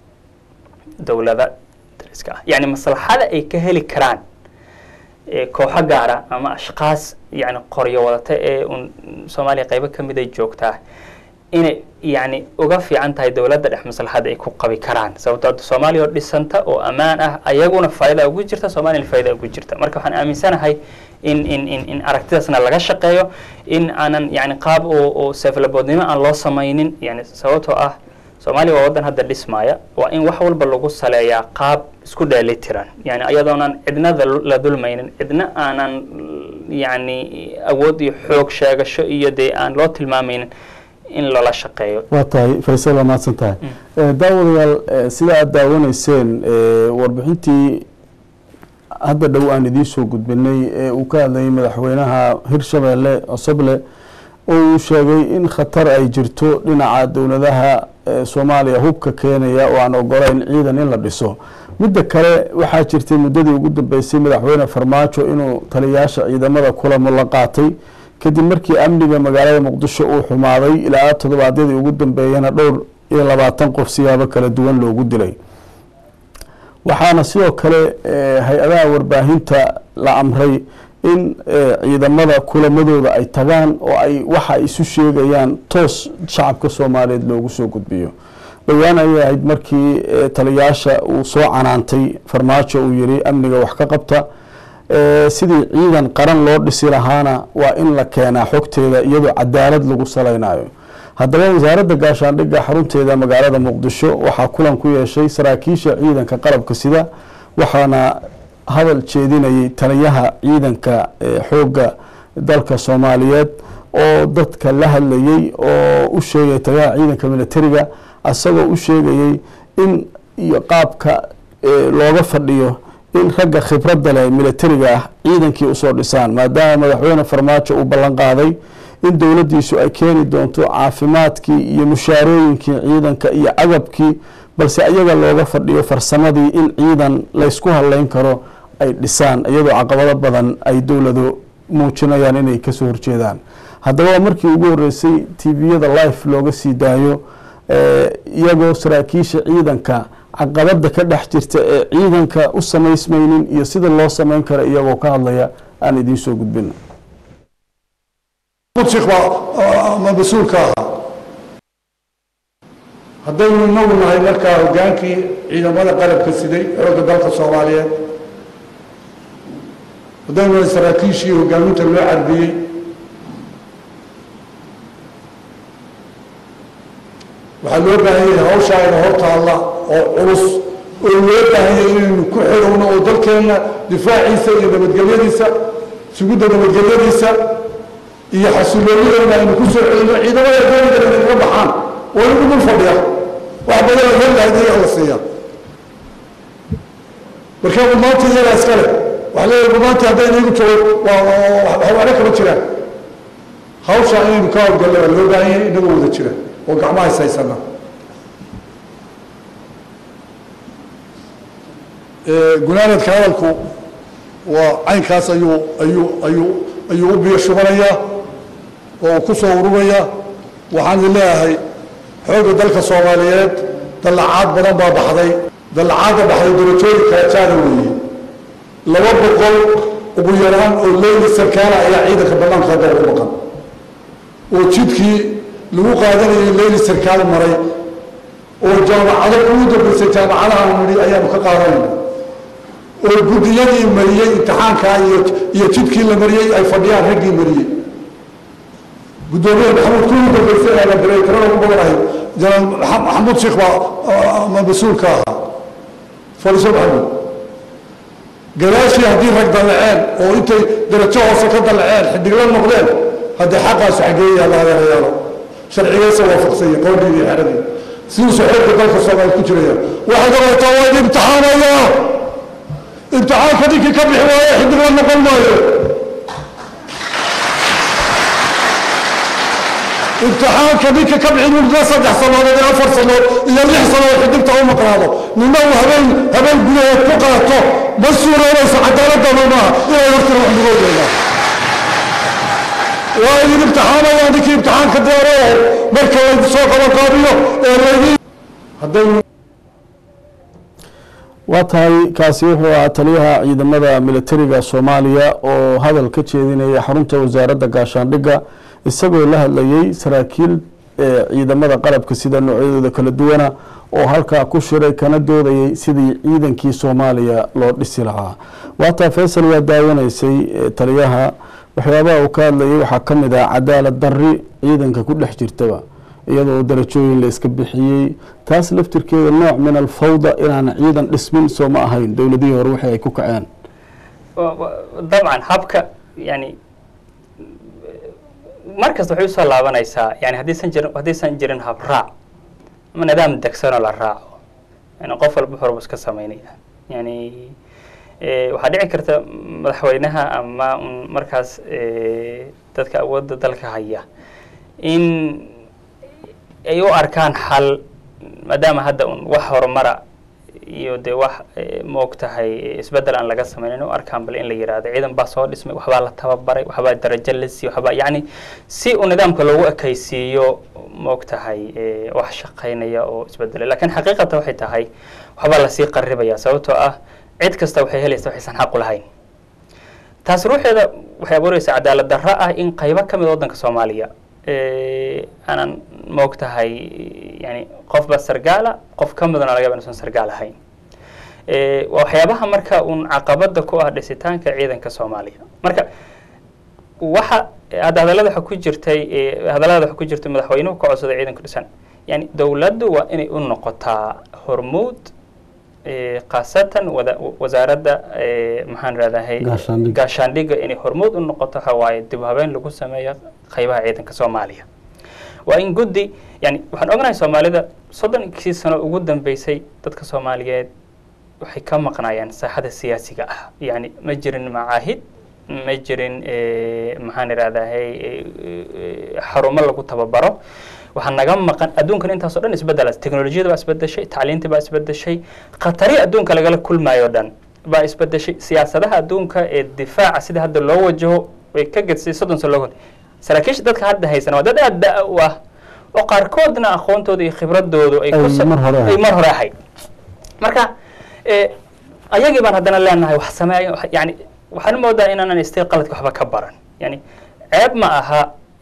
dowlada dariska ah yani maslaxada ay ka heli karaan ee kooxo gaara ama ashkaas yani qoryo wadata ee un soomaaliya qaybo ka mid ay joogtaa inay yani uga fiican tahay dowladda dhex maslaxada ay ku qabi karaan sababtoo ah soomaaliya oo dhisanta oo ammaan ah ayaguna faa'iida ugu jirta soomaaliyana faa'iida ugu jirta marka waxaan aaminsanahay in in in in aragtidaasna laga shaqeeyo in aanan yani qaab oo oo seeflaboodnimo aan loo samaynin yani sababtoo ah soomaaliya waa waddan hadda dhismaya waa in wax walba lagu saleeyaa qaab isku dheelitiran yani iyadoonan cidna dal- la dulmaynin cidna aanan yani awood iyo xoog sheegasho iyo dee aan loo tilmaamaynin in loola shaqeeyo waa tahay faysal waa mahadsan tahay Eh, daawadayaal eh, sida aad daawanayseen eh, warbixintii hadda dhow aan idiin soo gudbinay ee uu ka hadlayay madaxweynaha hirshabeelle cosoble oo uu sheegay in khatar ay jirto dhinaca dowladaha eh, soomaaliya hubka keenaya oo aan ogolayn ciidan in la dhiso midda kale waxaa jirtay muddadii ugu dambeysay madaxweyne farmaajo inuu taliyayaasha ciidamada kulamo la qaatay kadib markii amniga magaalada muqdisho uu xumaaday ilaa toddobaadyadii ugu dambeeyana dhowr iyo labaatan qof siyaabo kala duwan loogu dilay waxaana sidoo kale eh, hay-adaha warbaahinta la amray in eh, ciidamada kulamadooda ay tagaan oo ay waxa ay isu sheegayaan toos shacabka soomaaliyeed loogu soo gudbiyo dhowaan ayay ahayd markii eh, taliyayaasha uu soo canaantay farmaajo uu yiri amniga wax ka qabta Eh, sidii ciidan qaran loo dhisi lahaana waa in la keenaa xogteeda iyadoo cadaalad lagu salaynayo haddaba wasaaradda gaashaandhigga xarunteeda magaalada muqdisho waxaa kulan ku yeeshay saraakiisha ciidanka qalabka sida waxaana hadal jeedinayay taliyaha ciidanka eh, xoogga dalka soomaaliyeed oo dadka la hadlayey oo u sheegay taliyaha ciidanka militariga isagoo u sheegayey in iyo qaabka eh, looga fadhiyo in ragga khibradda leh militariga ah ciidankii usoo dhisaan maadaama madaxweyne farmaajo uu ballan qaaday in dowladdiisu ay keeni doonto caafimaadkii iyo mushaarooyinkii ciidanka iyo agabkii balse ayaga looga fadhiyo farsamadii in ciidan laysku hadleyn karo ay dhisaan iyadoo caqabado badan ay dowladu muujinayaan inay kasoo horjeedaan haddaba waa markii ugu horeysay tviyada life looga sii daayo eh, iyagoo saraakiisha ciidanka caqabada ka dhex jirta ee ciidanka u samaysmaynin iyo sida loo samayn karo iyagoo ka hadlaya aan idiin soo gudbino mudsik baa ama mas-uulka ahaa haddaynu inagu nahay markaa hoggaankii ciidamada qalabka siday xoogga dalka soomaaliyeed haddaynu nahay saraakiishii hoggaaminta loo carbiyey waxaa waxaa loo baahan yahay hawshaa ina hortaalla oo culus oo loo baahan yahay inaynu ku xidhowno oo dalkeenna difaaciisa iyo nabadgelyadiisa sugidda nabadgelyadiisa iyo xasiloonideenna aynu ku soo celino ciidamada doonida inay kaga baxaan oo inagu dul fadhiya wax badan oo helahayd iyaga la siiya marka maanta iyagaa iska leh waxaa leeyahay maanta hadday inagu joogo waa waxwaana kama jiraan hawshaa inaynu ka hawlgallo waa loo baahan yahay inagoo wada jira oo gacmaha is haysana gunaanadka hadalku waa caynkaas ayuu ayuu ayuu ayuu u biyo shubanayaa oo ku soo ururaya waxaan idin leeyahay xoogga dalka soomaaliyeed dallacaad badan baa baxday dallacaadda baxday darajooyin kala jaada weeye laba boqol ugu yaraan oo leyli sarkaala ayaa ciidanka bannaanka hadda ugu maqan oo jidkii lagu qaadanayay leyli sarkaal maray oo jaamacado ugu dambaysay jaamacadaha nidhi ayaanu ka qaadanayna oo guddiyadii mariyey imtixaankaa iyo iyo jidkii la mariyey ay fadhiyaan raggii mariyey guddoomiyaha maxamuud kuwii dambaysay ee la diray tirada ugu badanahay janaal maxamuud sheekh baa mas-uulka ahaa fadhiso maxamuud gadaashii haddii rag dallaceen oo intay darajo hoose ka dallaceen xidigla noqdeen haddii xaqaasu xaggee yaalla adeerayaalo sharcigeesa waafaqsanya qowdii iyo xeradii siduusu xoogga dalka soomaaliya ku jiraya waxaad ogaataa waa idin imtixaanaya imtixaanka ninkii ka bixi waaye xidigla noqon maayo imtixaanka ninka ka bixin muddo saddex sannadood iyo afar sannadood iyo lix sannadood xidigta u maqnaado nina uu habeen habeen gudaheed ku qaato ma suuroonayso cadaaladana maaha inay hortira wax mugoodeeda waa idin imtixaanaya ninkii imtixaanka diyaarayahay marka laydi soo qabanqaabiyo ee laydi hadday waa tahay kaasi wuxuu ahaa taliyaha ciidamada militariga soomaaliya oo hadal ka jeedinaya xarunta wasaaradda gaashaandhigga isagoo la hadlayey saraakiil ciidamada qalabka sida noocyadooda kala duwana oo halkaa ku shiray kana doodayay sidii ciidankii soomaaliya loo dhisi lahaa waataa faysal waa daawanaysay taliyaha waxyaabaha uu ka hadlayay waxaa ka mid ah cadaalad darri ciidanka ku dhex jirtaba iyadoo darajooyin la iska bixiyey taas laftirkeeda nooc min alfawda inaan ciidan dhismin soo ma ahayn dowladihii hore wixii ay ku kaceen dabcan habka yani mar kasta waxay usoo laabanaysaa yani haddaysan jirin haddaysan jirin habraac ama nidaam degsanoo la raaco yani qof walba horba iska samaynaya yani waxaa dhici karta madaxweynaha ama un markaas dadka awoodda dalka haya in ay u arkaan xal maadaama hadda un wax horumara iyo dee wax maog tahay isbeddel aan laga sameynin u arkaan bal in la yihahdo ciidan baa soo dhismay waxbaa la tababaray waxbaa darajo la siiyo waxbaa yacni si uu nidaamka loogu ekaysiiyo maog tahay wax shaqaynaya oo isbedelay lakin xaqiiqata waxay tahay waxbaa lasii qaribaya sababtoo ah cid kasta waxay helaysa waxaysan xaq u lahayn taas ruuxeeda waxay abuureysaa cadaalad darro ah in qaybo ka mid waddanka soomaaliya aanan maog tahay yani qofba sargaala qof ka midna laga yaba inuusan sargaal ahayn waa waxyaabaha marka uun caqabada ku ah dhisitaanka ciidanka soomaaliya marka waxa hadda hadallada waxa ku jirtay hadallada waxa ku jirtay madaxweynuhu ka codsaday ciidanka dhisan yani dowladdu waa inay u noqotaa hormuud khaasatan wada wasaaradda maxaan rahdahay gaashaandhigga inay hormuud u noqoto waxa waaye dib habeen lagu sameeyo qaybaha ciidanka soomaaliya waa in guddi yani waxaan ognahay soomaalida soddonkii sano ugu dambeysay dadka soomaaliyeed waxay ka maqnaayeen saaxada siyaasiga ah yani ma jirin macaahid ma jirin maxaan irahdahay xarumo lagu tababaro waxaa naga maqan adduunkan intaasoo dhan isbedela teknolojiyada baa isbedeshay tacliinta baa isbedeshay khatari adduunka lagala kulmayo dhan baa isbedeshay siyaasadaha adduunka ee difaaca sida hadda loo wajaho way ka gedsay soddon sano loo saraakiisha dadka hadda haysan waa dad aad da- u ah oo qaarkoodna aqoontooda iyo khibradoodu ay ay mar hore ahayd marka ayagii baan haddana leenahay wax sameey yani waxaan moodaa inaanan istay qaladka waxba ka baran yani ceeb ma aha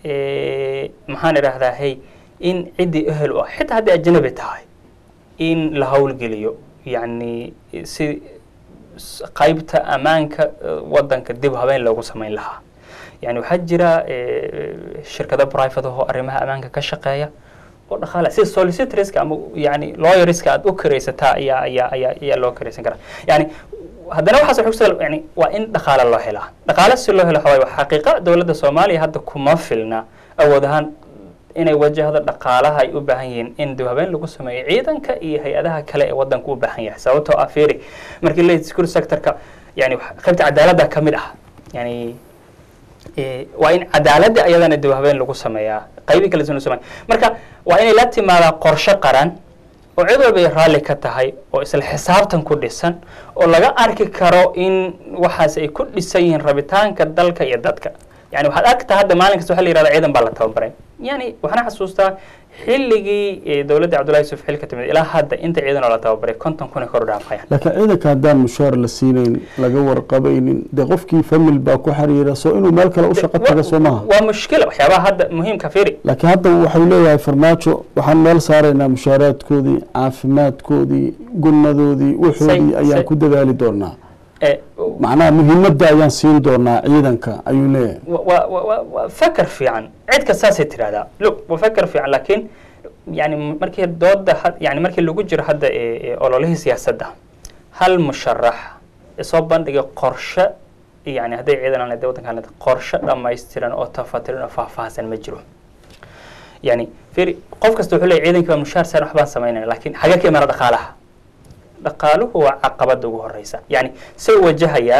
maxaan idhahdaa hey in ciddii ehel u ah xitaa haddii ajnabi tahay in la howlgeliyo yani si qaybta ammaanka waddanka dib habeen loogu samayn lahaa yani waxaa jira shirkado private ahoo arrimaha ammaanka ka shaqeeya oo dhaqaale sida solicitorska ama yani lawyerska aad u karaysataa ayaa ayaa ayaa ayaa loo karaysan karaa yani haddana waxaas waxay kusoo yani waa in dhaqaale loo helaa dhaqaale si loo helo waxaa waaye waa xaqiiqa dowladda soomaaliya hadda kuma filna awood ahaan inay wajahdo dhaqaalaha ay u baahan yihiin in dib habeen lagu sameeyo ciidanka iyo hay-adaha kale ee wadanka u baahan yahay sababtoo ah fiiri markii la security sectorka yani wax- qaybta cadaaladda ka mid ah yani eh, waa in cadaaladda ayadana dib habeen lagu sameeyaa qaybi kala duwan sameeya marka waa inay la timaadaa qorshe qaran oo cid walba ay raalli ka tahay oo isla xisaabtan ku dhisan oo laga arki karo in waxaas ay ku dhisan yihiin rabitaanka dalka iyo dadka yani waxaad argtaa hadda maalin kasta waxa la yihahda ciidan baa la tababaray yani waxaan xasuustaa xilligii eh, dowladda cabdullahi yusuf xilka timid ilaa hadda inta ciidan oo la tababaray konton kun ay kor u dhaafayaan laakiin ciidanka haddaan mushaar la siinayn laga warqabaynin dee qofkii famil baa ku xiriira soo inuu meel kale u shaqo taga soo maaha waa mushkila waxyaabaha hadda muhiimka fiiri laakiin hadda waxau leeyahay farmaajo waxaan meel saaraynaa mushaaraadkoodii caafimaadkoodii gunnadoodii waxoodii Say- ayaan say- ku dadaali doonaa eh, macnaha muhiimadda ayaan siin doonaa ciidanka ayuu leeyahay wa- wa- wa- waa fakar fiican cid kastaasay tidhahdaa look waa fakar fiican laakiin yani markii dooda had- yani markii lagu jiro hadda ee- ee ololihii siyaasadda hal musharax isoo bandhigay qorshe yani hadday ciidan aan leedahay waddankaan leedahay qorshe dhammaystiran oo tafatiran oo faahfaahsan ma jiro yani fiiri qof kasta wuxuu leeyahy ciidankii baa mushaar saaran waxbaan samaynaya laakiin xagee ka imaana dhaqaalaha dhaqaaluhu waa caqabada ugu horeysa yani say wajahayaa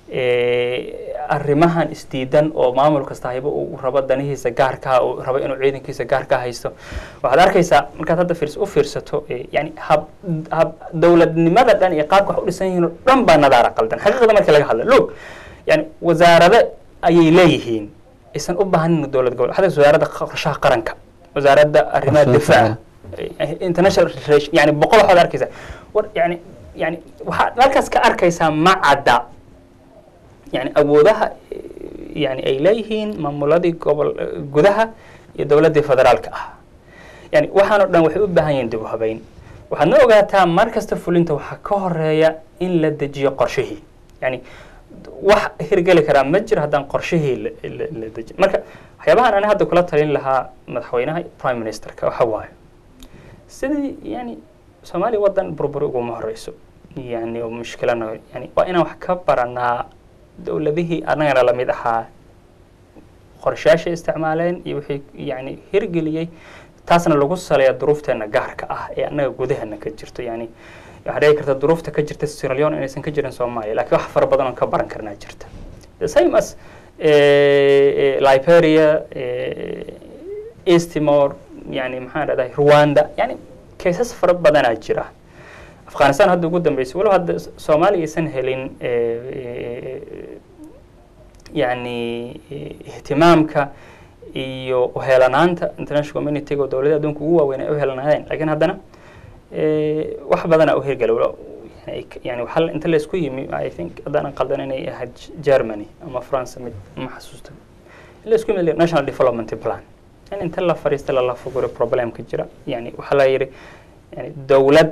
eh, arrimahan isdiidan oo maamul kasta hayba uu rabo danihiisa gaarkaa uu rabo inuu ciidankiisa gaarkaa haysto waxaad arkaysaa markaad hadda fiirs u fiirsato eh, yani hab hab dowladnimada dhan iyo qaabka wax u dhisan yihiin oo dhan baa nadaara qaldan xaqiiqada markii laga hadla loog yani wasaarado ayay leeyihiin aysan u baahanin dowlad gobol hadda wasaaradda qorshaha qaranka wasaaradda arrimaha Qorshaha difaaca eh, international relation yani boqol waxaad arkaysaa war yani yani waxaad halkaas ka arkaysaa ma cadda yani awoodaha eh, yani ay leeyihiin maamuladii gobol eh, gudaha iyo dowladdii federaalka ah yani waxaan oo dhan waxay u baahan yihiin dib u habeyn waxaadna ogaataa mar kasta fulinta waxaa ka horeeya in la dejiyo qorshihii yani wax hirgeli karaa ma jiro haddaan qorshihii la- la- la dejin marka waxyaabahan ani hadda kula talin lahaa madaxweynaha iyo prime ministerka waxa waaye sidii yani soomaaliya waddan burburi uguma horeyso yani oo mushkilana yani waa inaan wax ka baranaa dowladihii annagana lamid ahaa qorshayaashay isticmaaleen iyo wixii yani hirgeliyey taasna lagu saleeya duruufteena gaarka ah ee annaga gudaheena ka jirto yani waxaa dhici karta duruufta ka jirta Sierra Leone inaysan ka jirin Soomaaliya laakiin wax fara badan oo ka baran karnaa jirta the same as eh, eh, Liberia eh, East Timor yani maxaan dhahdaa Rwanda yani cases fara badanaa jira afghanistan hadda ugu dambeysay walow hadda soomaaliya aysan helin eh, yani eh, ihtimaamka iyo uheelanaanta international community-ga oo dowladda adduunka ugu waaweyn ay u helanaadeen laakiin haddana eh, wax badanaa u hirgala walo yani ay ka- yani waxaa la- inta laysku yimi i think haddaanan qaldan inay ahayd germany ama france mid ma xasuusto in laysku yimi national development plan in inta la fariista lala foguro problemka jira yani waxaa la yidhi yani dowlad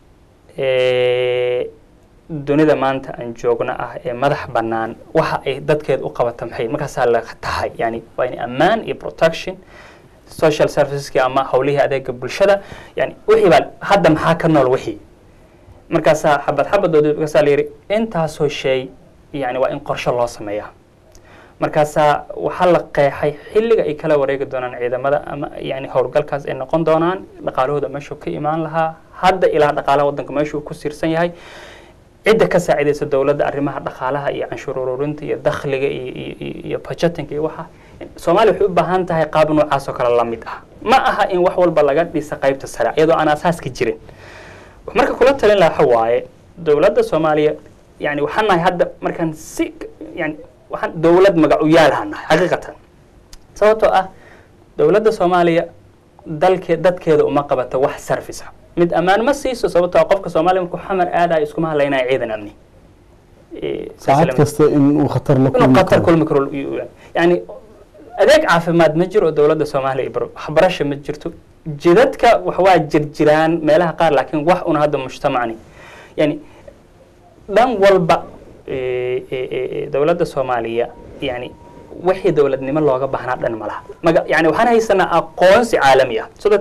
eh, dunida maanta aan joogno ah ee madax bannaan waxa ay dadkeed u qabata maxay markaasaa la tahay yani waa in ammaan iyo protection social serviceski ama howlihii adeega bulshada yani wixii baa hadda maxaa ka nool wixii markaasaa xabad xabadooda markaasaa la yidhi intaasoo shay yani waa in qorshe loo sameeyaa markaasaa waxaa la qeexay xilliga ay kala wareegi doonaan ciidamada ama yani howlgalkaas ay noqon doonaan dhaqaalahooda meeshuu ka imaan lahaa hadda ilaa dhaqaalaha waddanka meeshuu ku siirsan yahay cidda ka saacidaysa dowladda arrimaha dhaqaalaha iyo canshuur ururinta iyo dakhliga iyo iyo- iyo iyo budgetinga iyo waxa soomaaliya waxay u baahan tahay qaab noocaas oo kale la mid ah ma aha in wax walba laga dhisa qaybta sare iyadoo aan asaaska jirin marka kula talin laha waxa waaye dowladda soomaaliya yani waxaan nahay hadda markaan si yani waxaan dowlad magacuyaalaha nahay xaqiiqatan sababtoo ah dowladda soomaaliya dalke dadkeeda uma qabato wax service ah mid ammaan ma siiso sababtoo ah qofka soomaaliya markuu xamar aadayo iskuma hadlaynaya ciidan amni Eh, saacad silsilamad- kasta in uu khatar la inuu kulmi qatar karo kulmi karo yani adeeg caafimaad ma jiro oo dowladda soomaaliya baro waxbarasho ma jirto jidadka wax waa jirjiraan meelaha qaar laakiin wax una hadda mujtamacni yani dhan walba eh, eh, eh, dowladda soomaaliya yani wixii dowladnimo looga baahnaa dhan malaha maga yani waxaan haysanaa aqoonsi caalami ah so that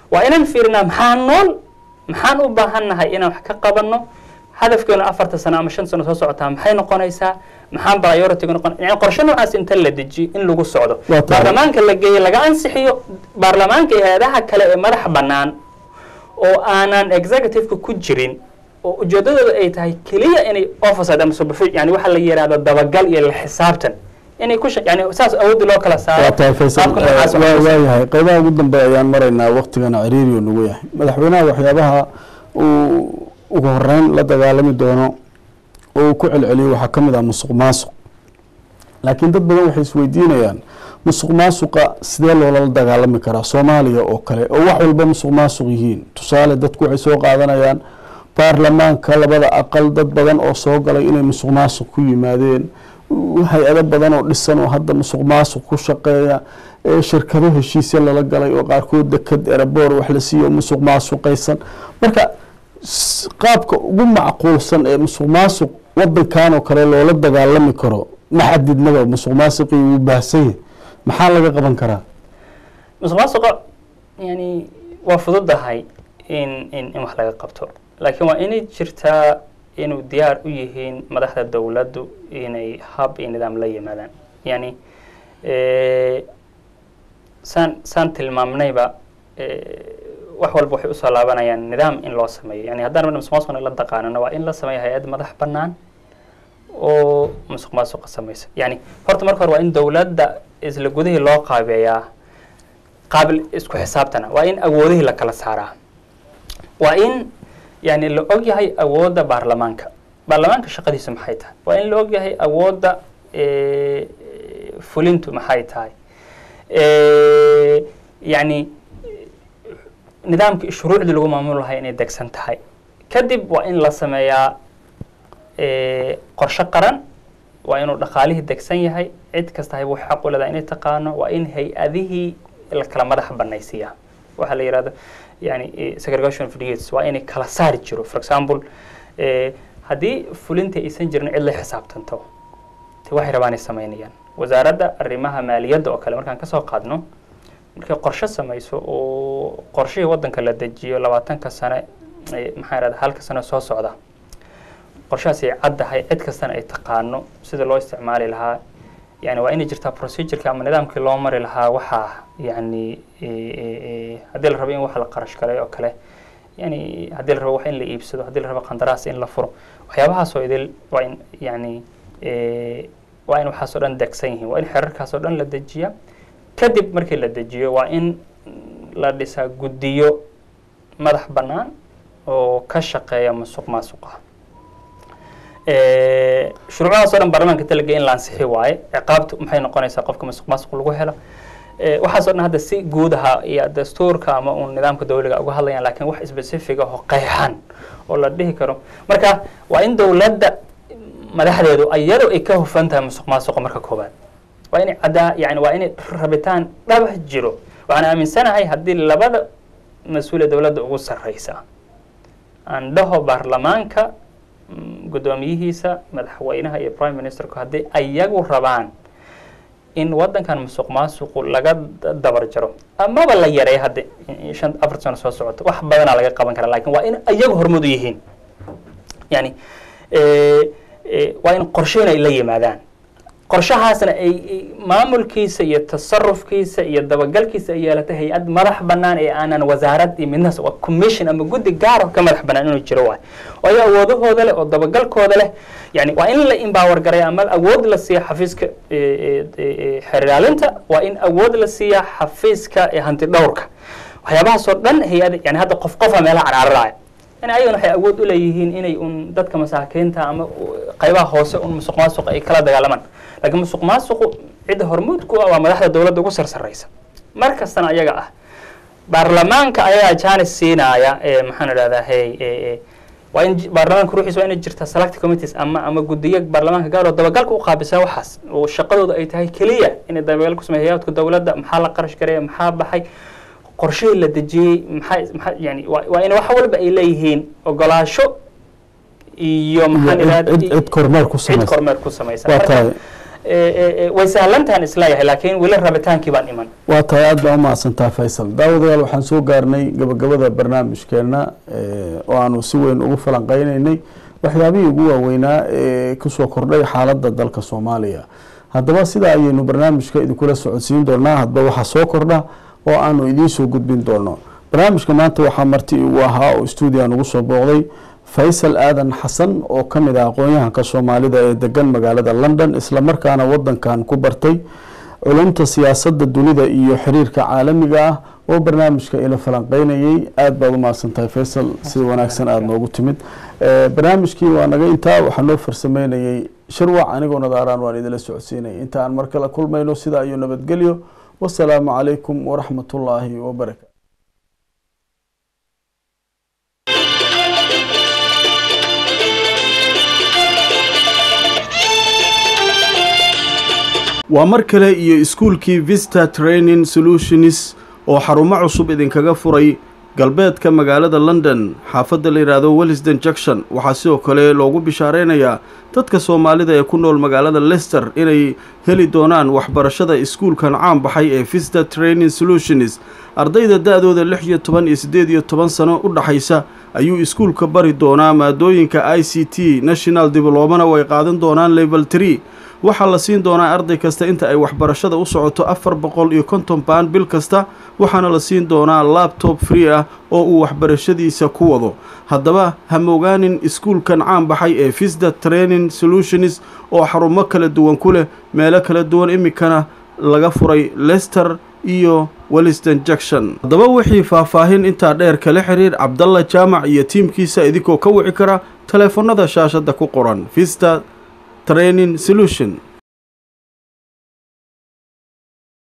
waa inaan fiirinaa maxaa nool maxaan u baahannahay inaan wax ka qabanno hadafkeenu afarta sano ama shan sano soo socotaa maxay noqonaysaa maxaan priority noqon yani qorshe noocaas inta la dejiyo in lagu socdo Waa tahay. baarlamaanka la geeyo laga ansixiyo baarlamaanka iyo hay-adaha kale ee madax bannaan oo aanan executive-ka ku jirin oo ujeedadooda ay tahay keliya inay oversight ama supervision yani waxa la yidhahdo dabagal iyo la xisaabtan inay ku shaq yani saas awoodda loo kala saaro waa tahay faysal qaabka noocaas eh, wax waa ku waayahay qaybaha ugu dambeeya ayaan maraynaa waktigana ciriiri oo nagu yahay madaxweynaha waxyaabaha uu ugu horeyn la dagaalami doono oo uu ku celceliyo waxaa ka mid ah musuq maasuq laakiin dad badan waxay isweydiinayaan musuq maasuqa sidee loola dagaalami karaa soomaaliya oo kale oo wax walba musuq maasuq yihiin tusaale dadku waxay soo qaadanayaan baarlamaanka labada aqal dad badan oo soo galay inay musuq maasuq ku yimaadeen hay-ado badan oo dhisan oo hadda musuq maasuq ku shaqeeya ee shirkado heshiisya lala galay oo qaarkood deked eraboor wax la siiyo musuq maasuqaysan marka s- qaabka ugu macquulsan ee musuq maasuq wadankan oo kale loola dagaalami karo ma xadidnaba musuq maasuqii wuu baahsan yahay maxaa laga qaban karaa musuq maasuqa yani waa fududahay in in in wax laga qabto laakiin waa inay jirtaa inuu diyaar u yihiin madaxda dowladdu inay hab iyo nidaam la yimaadaan yani eh, saan saan tilmaamnayba eh, wax walba waxay usoo laabanayaan nidaam in loo sameeyo yani haddaan musuq maasuqna la daqaanano waa in la sameeyo hay-ad madax bannaan oo musuq maasuqa samaysa yani horta marka hore waa in dowladda isla gudihii loo qaabeeyaa qaabil isku xisaabtana waa in awoodihii la kala saaraa waa in yani la og yahay awoodda baarlamaanka baarlamaanka shaqadiisu maxay tahay waa in la og yahay awoodda eh, fulintu maxay tahay Eh, yani nidaamkii shuruucdii lagu maamuli lahaa inay degsan tahay kadib waa in la sameeyaa eh, qorshe qaran waa inuu dhaqaalihii degsan yahay cid kasta hay wax xaq u leedahay inay taqaano waa in hay-adihii la kala madax banaysiiyaa waxaa la yihahdo yani eh, segregation of duties waa inay kala saari jiro for example eh, haddii fulinta aysan jirin cid la xisaabtanto te waxay rabaanay samaynayaan wasaaradda arrimaha maaliyadda oo kale markaan kasoo qaadno markay qorshe samayso oo qorshihii waddanka la dejiyo labaatanka sane eh, maxaa irahda halka sano soo socda qorshahaas ay caddahay cid kastana ay taqaano sida loo isticmaali lahaa yani waa inay jirtaa procedureka ama nidaamkii loo mari lahaa waxaa yani eh, eh, eh, haddii la rabo in wax la qarash galay oo kale yani haddii la rabo wax in la iibsado haddii la rabo qandaraas in la furo waxyaabahaasoo idil waa in yani eh, waa in waxaasoo dhan degsan yihiin waa in xerarkaasoo dhan la dejiya kadib markii la dejiyo waa in la dhisaa guddiyo madax bannaan oo ka shaqeeya musuq maasuqa Eh, shuruucdaas oo dhan baarlamaanka talaga in la ansixi waaye ciqaabtu maxay noqonaysaa qofka musuq maasuq lagu helo Eh, waxaas oo dhan hadda si guud aha iyo dastuurka ama uun nidaamka dawliga uga hadlayaan laakiin wax specific ah oo qeexan oo la dhihi karo marka waa in dowladda madaxdeedu iyadu ay ka hufan tahay musuq maasuqa marka koowaad waa inay caddaa yani waa inay rabitaan dhabah jiro waxaan aaminsanahay haddii labada mas-uule dowladda ugu sarreysa aan dhaho baarlamaanka mm, guddoomiyihiisa madaxweynaha iyo prime ministerku haddii ayagu rabaan in waddankan musuq maasuqu laga da- dabar jaro amaba la yareeyo hadda in- shan afar sano soo socoto wax badanaa laga qaban karaa lakin waa in ayagu hormud u yihiin yani eh, eh, waa in qorsheyn ay la yimaadaan qorshahaasna ay ay maamulkiisa iyo tasarufkiisa iyo dabagalkiisa ay yeelatay hay-ad madax bannaan ee aanan wasaarad iyo midnaas waa commission ama guddi gaaro ka madax bannaan inuu jiro waay waayo awoodahooda leh oo dabagalkooda leh yani waa in la empower garaya ama awood la siiya xafiiska eh, eh, eh, xeer ilaalinta waa in awood la siiya xafiiska eh, hanti dhowrka waxyaabahaasoo dhan hay-ad yani hadda qof qofa meelaha carcararaya yani ayagana waxay awood u leeyihiin inay un dadka masaakiinta ama u- qaybaha hoose un musuq maasuq ay kala dagaalamaan laakiin musuq maasuqu cidda hormuud ku ah waa madaxda dowladda ugu sarsaraysa mar kastana ayaga ah baarlamaanka ayagaa jaanis siinaya ee maxaan idhahdaa hey ee- ee, waa in j- baarlamaanka ruuxiisa waa inay jirta select committees ama ama guddiyo baarlamaanka gaar oo dabagalka u qaabilsan waxaas oo shaqadooda ay tahay keliya inay dabagal ku sameeya hay'adka dowladda maxaa la qarash gareeya maxaa baxay qorshihii la dejiyey maxaa maxaa yani waa waa in wax walba ay leeyihiin ogolaasho iyo maxaan Iyo cid- idhahdaa cid- cid kormeer ku cid samaysa kormeer ku samaysa waa Marka, tahay way sahlantahan isleeyahay laakiin weli rabitaankii baan iman waa tahay aad baa umahadsantaa faysal daawadayaal waxaan soo gaarnay gabagabada barnaamijkeena oo aanu si weyn ugu falanqeyneynay waxyaabihii ugu waaweynaa ee kusoo kordhay xaaladda dalka soomaaliya haddaba sidaa ayaynu barnaamijka idinkula socodsiin doonaa hadba waxaa soo kordha oo aanu idiin soo gudbin doono barnaamijka maanta waxaa marti igu ahaa oo stuudiyan ugu soo booqday faysal aadan xasan oo ka mid ah aqoon-yahanka soomaalida ee degan magaalada london islamarkaana wadankan ku bartay culumta siyaasadda dunida iyo xiriirka caalamiga ah oo barnaamijka ila falanqeynayay aada baad umahadsantahay faysal sida wanaagsan aada noogu timid barnaamijkii waa naga intaa waxaa noo farsameynayay shirwac anigoo nadaaraan waan idinla socodsiinaya inta aan mar kale kulmayno sidaa iyo nabadgelyo wasalaamu calaykum waraxmat ullaahi wabarakatu waa mar kale iyo iskuulkii vista training solutions oo xarumo cusub idinkaga furay galbeedka magaalada london xaafadda la yidhaahdo wellisden junction waxaa sidoo kale loogu bishaareynayaa dadka soomaalida ee ku nool magaalada lester inay heli doonaan waxbarashada iskuulkan caan baxay ee vista training solutions ardayda da-dooda lix iyo toban iyo siddeed iyo toban sano u dhaxaysa ayuu iskuulka bari doonaa maadooyinka i c t national diblomana way qaadan doonaan level tree waxaa la siin doonaa arday kasta inta ay waxbarashada u socoto afar boqol iyo konton baan bil kasta waxaana la siin doonaa labtob free ah oo uu waxbarashadiisa ku wado haddaba ha mogaanin iskuulkan caan baxay ee visda training solutions oo xarumo kala duwan ku leh meelo kala duwan iminkana laga furay lester iyo welliston junction haddaba wixii faahfaahin intaa dheer kala xiriir cabdalla jaamac iyo tiimkiisa idinkoo ka wici kara taleefanada shaashadda ku qoran vista training solution